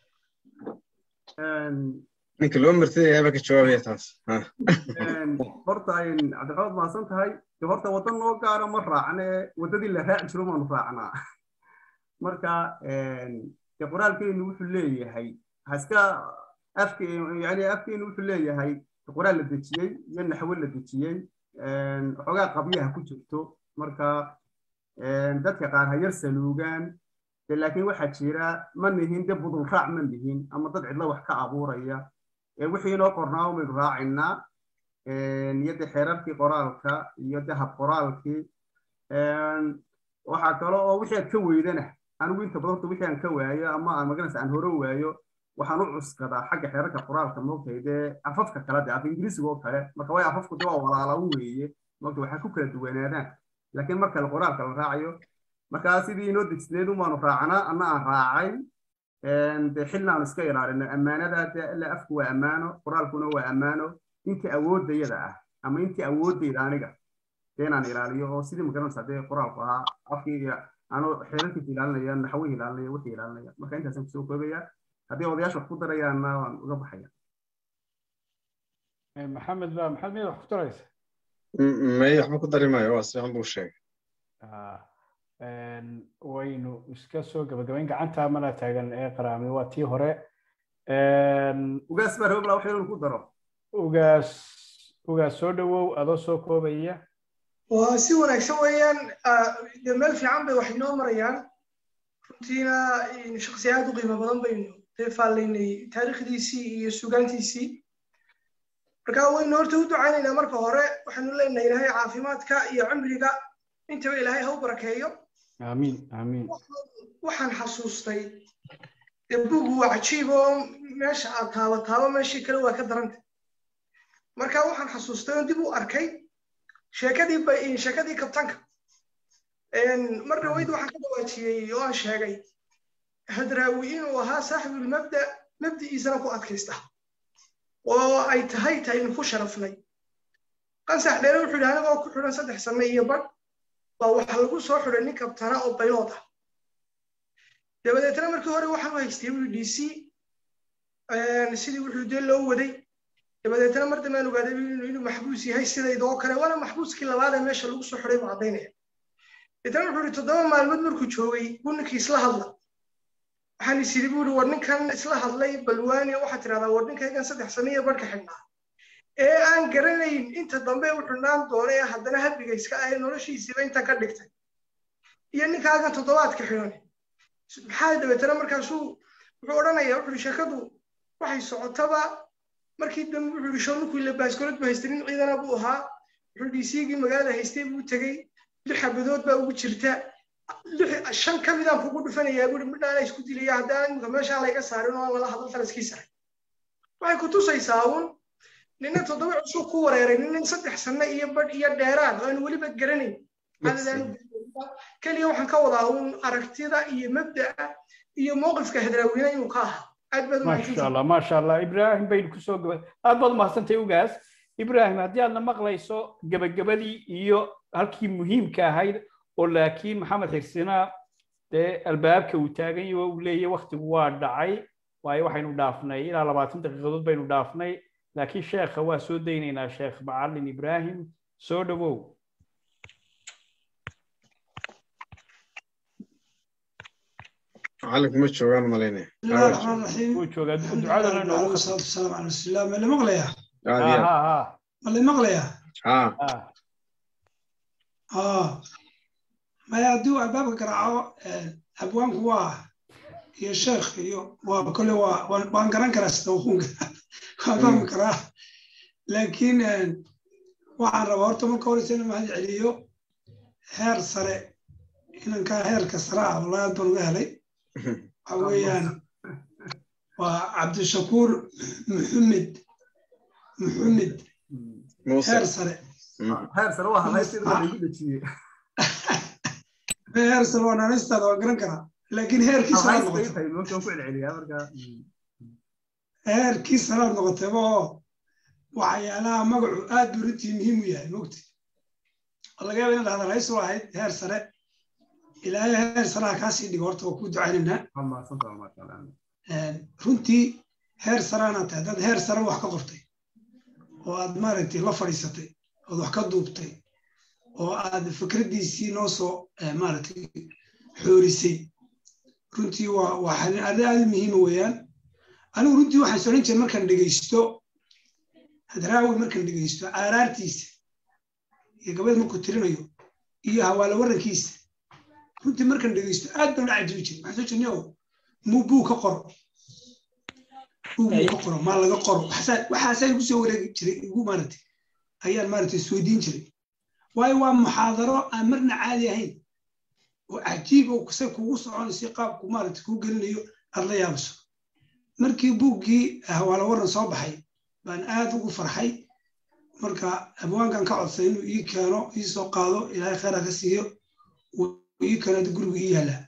ninka loo martay baa ka jawaabaya taas horta cabdiraxmaad mahadsan tahay de horta waddan noo gaara ma raacne waddadii la raaci jiro maanu raacnaa marka de qoraalkeenu wuxuu leeyahay haska afke yani afkeenu wuxuu leeyahay qoraal la dejiyey iyo naxwo la dejiyey xoogaa qabyaha ku jirto marka dadka qaar ha yar saluugaan de laakiin waxaa jira ma nihin de budul raac ma nihin ama dad cidla wax ka abuuraya wixii inoo qornaa umaynu raacinaa iyo de xeerarkii qoraalka iyo de hab qoraalkii waxaa kale oo wixii aad ka weydana anigu inta badan horta wixii aan ka waayo ama aan maganaysa aan hore waayo waxaan u cuskadaa xagga xeerarka qoraalka moogtahay dee afafka kale de af ingiriisiga oo kale marka way afafku de waa walaala u weeye moogta waxay ku kala duwanaadaan laakiin marka qoraalka la raacayo markaa sidii inoo degsneed umaanu raacnaa anna aan raacay de xilna aan iska ilaalino ammaanada de ila afku waa ammaano qoraalkuna waa ammaano intii awooddayada ah ama intii awooddayda aniga dee inaan ilaaliyo oo sidii magaranaysa dee qoraalku ahaa afkii anuu xeerarkiisa ilaalinaya naxwihii ilaalinaya wixii ilaalinaya marka intaasaan kusoo koobaya haddii odayaasha wax ku darayaanna waan uga baxaya maxamed ba maxamed miyad wax ku daraysa may waxba ku dari maayo waa sifiican buu sheegay waynu iska soo gabagabayn gacanta mana taagan ee qaraami waa tii hore ugaas baa rababla wax inuu ku daro ugaas ugaas soo dhowow adoo soo koobaya waa si wanaagsan weeyaan de meel fiican bay wax inoo marayaan runtiina shaksi aad u qiimo badan baynu deefaalaynay taariikhdiisii iyo sugaantiisii marka waynu horta u ducaynaynaa marka hore waxaanu leenahay ilaahay caafimaadka iyo cimriga intaba ilaahay ha u barakeeyo aamiin aamiin waxaan xasuustay de bugu waa cajiib oo meesha aad taaba taaba meeshii kale waa ka daranta marka waxaan xasuustay oon dib u arkay sheekadii sheekadii kabtanka mar dhaweyd waxaan ka dawaajiyey oo aan sheegay hadraawi inuu ahaa saaxibulmabda mabdi'iisana ku adkaysta oo ay tahay taynu ku sharafnay qansax dheere wuxuu yidhi anigoo ku xidhan saddex sanno iyo badh baa waxaa lagu soo xidhay nin kabtana oo baylood ah dabadeetna markii hore waxaan u haystay wii d c sidii wuxuu dee loo waday dabadeetna mar dambe aan ogaaday inuu maxbuus yahay sidaydoo kale waana maxbuuskii labaad ee meesha lagu soo xiday buu caddaynaya deetana wuxuu ihi toddoba maalmood markuu joogay buu ninkii isla hadla waxaan is yidhi buu ihi war ninkan isla hadlay balwaani waxaad tidhahdaa war ninkaygan saddex sano iyo barhka xidhnaa ee aan garanayn inta dambe u xidhnaan doona ee haddana habiga iska ahe noloshiisiiba intan ka dhigtay iyo ninkaagan toddobaadka xidhan maxaa dabeetana markaasuu wuxuu odhanaya wuxuu ihi sheekadu waxay socotaba markii dambe wuxuu ihi shorninkuu ila baaskoolad buu haystay nin ciidana buu ahaa wuxuu ihi siigii magaalada haystay buu tegey lix xabadood baa ugu jirta shan ka midaan kugu dhufanayaa buuri midhaana isku dilaya haddaan imika meeshaa layga saarin oo aan lala hadal talaskii saray waxay ku tusaysaa uun nina toddoba cusub ku wareeray nina saddex sanno iyo badh iyo dheeraan oo aan weliba garanayn keliya waxaan ka wadaa uun aragtida iyo mabda'a iyo mowqifka hadraaweyne inuu ka ahaa aad baad maasha allah maasha allah ibraahim baynu kusoo gaba aad baad umahadsantay ugaas ibraahim haddii aadna maqlayso gebagabadii iyo halkii muhiimka ahayd oo laakiin maxamed xirsina dee albaabka uu taagan yaho uu leeyahy waktigu waa dhacay waayo waxaynu dhaafnay ilaa labaatan daqiiqadood baynu dhaafnay laakiin sheekha waa soo daynaynaa sheekh macalin ibraahim soo dhowow macalinku ma joogaan malaynaya بسم الله الرحمن الرحيم wuu joogaa ducadana inoogu والصلاة والسلام على رسول الله ما اللي مغلية aad iyo aad ha ما اللي مغلية ha ha اه ما يدو أبابك قرعوا أبوانك واه يا شيخ يو وكل واه وان قران كراس توخون وان كرا لكن waxaan rabaa horta marka hore sina mahad celiyo heer sare inankaa heerka sare ah wallahi aad baan uga helay waxa weeyaan waa cabdishakuur maxamed maxamed muuse heer sare heer sare waa hadlaysid waa lagu dhejiyey heer sare waa naanistaada waa garan karaa laakiin heerkii sare aad hadlaysta noqotay intay moogtaan ku celceliyaa marka heerkii sare aad noqotayba oo waxyaalaha magacu aad buu runtii muhiim u yahay mogti oo laga yaaba inaad hadal haysu ahayd heer sare ilaahay heer sareha kaasii dhigo horta waa ku ducaynaynaa waa mahadsantaha maasha allah runtii heer saraana tahay dad heer sare wax ka qortay oo aad maaragtay la fadhiisatay ood wax ka duubtay oo aad fikraddiisii noo soo eh, maaragtay xoorisay runtii waa waa arrin arrin aad u muhiima weeyaan anigu runtii waxaan soran jiray markaan dhegaysto hadraawi markaan dhegaysto aaraartiisa iyo gabadh markuu tirinayo iyo hawaalo warankiisa runtii markaan dhegaysto aad baan u cajibi jiray waxaan soo jirnay oo muu buu ka qoro buu buu ka qoro maa laga qoro waxaasaa waxaasaa igu soo wareegi jiray igu maaragtay ayaan maaragtay isweydiin jiray waayo waa muxaadaro aan marna caadi ahayn oo cajiib oo say kugu soconayso qaabku maaragtay kuu gelinayo aad la yaabiso markii buuggii hawaalo waran soo baxay baan aad ugu farxay marka abwaankan ka codsay inuu ii keeno ii soo qaado ilaahay khayra ka siiyo uu ii keeno hadda guriga ii yaala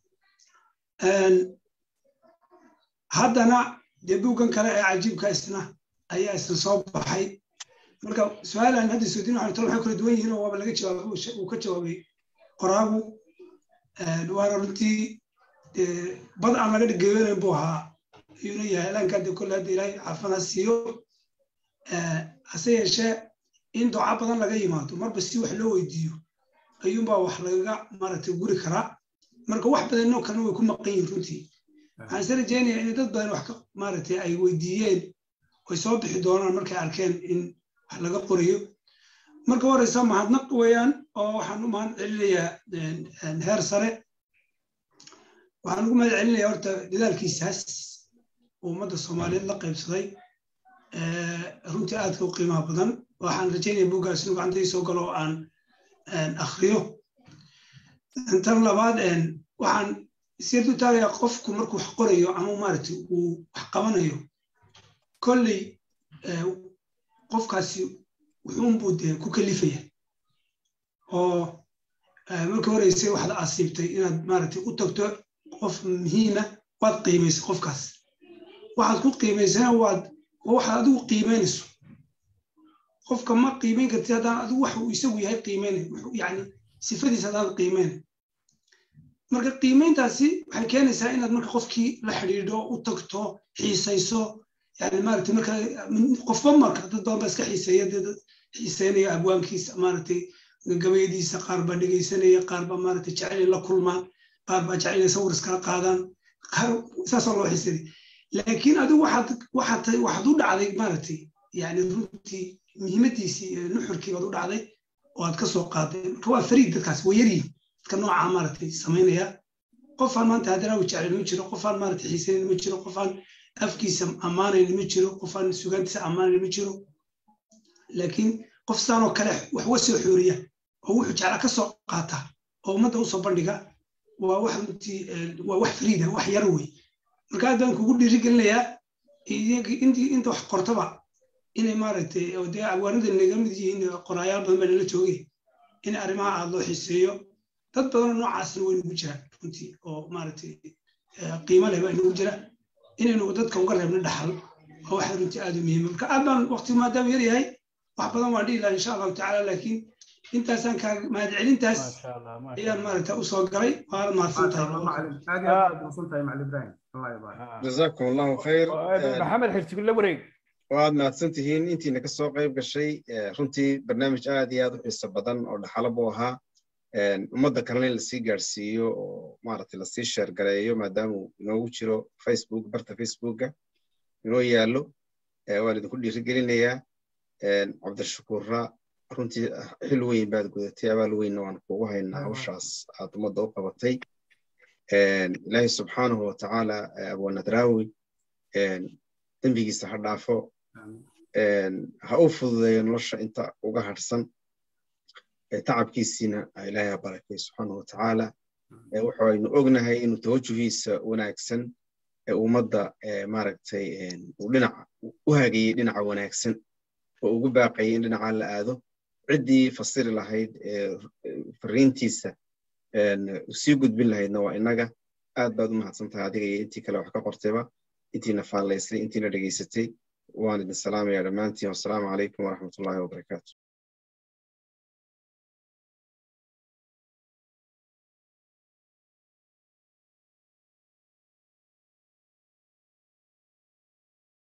haddana dee buuggan kale ee cajiibka isna ayaa isna soo baxay marka su-aalan hadda isweydiin waxaan talo waxay kala duwan yihiin oo waaba laga jawaabay uu she- uu ka jawaabay qoraagu waana runtii dee bad aan laga dhigeyonayn buu ahaa ayuuna yahay elanka de kolle hadda ilaahay caafimaad ha siiyo hase yeeshee in duca badan laga yimaado marba si wax loo weydiiyo ayuunbaa wax lagaga maaragtay guri karaa marka wax badanoo kalena way ku maqan yihin runtii waxaan isa rajeynayaa in dad badan wax ka maaragtay ay weydiiyeen oy soo bixi doonaan markay arkeen in wax laga qorayo marka horeysa mahadnaq weeyaan oo waxaan u mahad celinayaa heer sare waxaan ugu mahad celinayaa horta dadaalkiisaas uu ummadda soomaaliyeed la qaybsaday runtii aadka u qiimaha badan waxaan rajeynaya buuggaas inuu gacanta ii soo galo oo aan akhriyo tan labaad waxaan sirtu taagayaa qofku markuu wax qorayo ama maaragtay uu wax qabanayo kolley qofkaasi wuxuunbuu dee ku kalifaya oo marka horeysay waxaad asiibtay inaad maaragtay u tagto qof muhiima waad qiimaysay qofkaas waxaad ku qiimaysana waad waxaad adigu qiimaynayso qofka ma qiimayn kartid haddaan adigu wax uu isagu yahay qiimaynay yani sifadiisa haddaad qiimaynay marka qiimayntaasi waxay keenaysaa inaad marka qofkii la xidhiidho u tagto xiisayso yani maaragtay marka qofba marka dad badan ba iska xiiseeya dad xiiseynaya abwaankiisa maaragtay gabayadiisa qaar baa dhegaysanaya qaar baa maaragtay jecel in la kulmaan qaar baa jecel inay sawir iskala qaadaan qaar saasoo loo xiiseeya laakiin adigu waxaad waxaad waxaad u dhacday maaragtay yani runtii muhiimadiisii nuxurkii baad u dhacday oo aad ka soo qaaday marka waa fariid dadkaas waa yaryihin dadka noocaa maaragtay samaynaya qofaan maanta haddana u jeclayn ma jiro qofaan maaragtay xiisaynayn ma jiro qofaan afkiisa ammaanayn ma jiro qofaan sugaantiisa ammaanayn ma jiro laakiin qof saanoo kale wax wasoo xooriya oo wuxuu jeclaa ka soo qaata oo ummadda usoo bandhiga waa wax runtii waa wax fariida wax yar wey marka aad baan kugu dhiirigelinayaa intii inta wax qortaba inay maaragtay oo dee abwaanada naga mid yihiin qoraayaal badan baa nala joogay in arrimaha aad loo xiiseeyo dad badanoo noocaasna way nagu jiraan runtii oo maaragtay qiimo leh baa inagu jira inaynu dadka uga reebno dhaxal oo waxa runtii aad u muhiima marka aad baan waqti maadaama yar yahay wax badan waan dhihi lahaa insha allahu tacaala laakiin intaasaan kaa mahadcelintaas ayaan maaragta usoo galay waana mahadsan jazakum allahu khayr maxamed xirsigule wareeg waad mahadsan tihiin intiina ka soo qayb gashay runtii barnaamij aad iyo aad u xiiso badan oo dhaxalo buu ahaa ummadda kalena in lasii gaadhsiiyo oo maaragtay lasii sheergareeyo maadaama uu inoogu jiro facebook barta facebooka inoo yaallo waan idinku dhiirigelinayaa cabdishakuurra runtii xil weyn baad gudatay abaal weynna waan kugu haynaa hawshaas aad ummadda u qabatay ilaahay subxaanahu watacaala abwanadraawi dembigiisa ha dhaafo ha u fududeeyo nolosha inta uga harsan tacabkiisiina ilaahay ha barakay subxaanahu watacaala waxaynu ognahay inuu tawajuhiisa wanaagsan ummadda maaragtay uu dhinaca u hagayey dhinaca wanaagsan oo ugu baaqayay in dhinacaa la aado ciddii fasiri lahayd fariintiisa sii gudbin lahaydna waa innaga aad baad u mahadsan tahay adiga iyo intii kale wax ka qortayba intiina faallaysay intiina dhegaysatay waan idin salaamayaa dhammaantiin wassalaamu calaykum waraxmatullahi wabarakaatu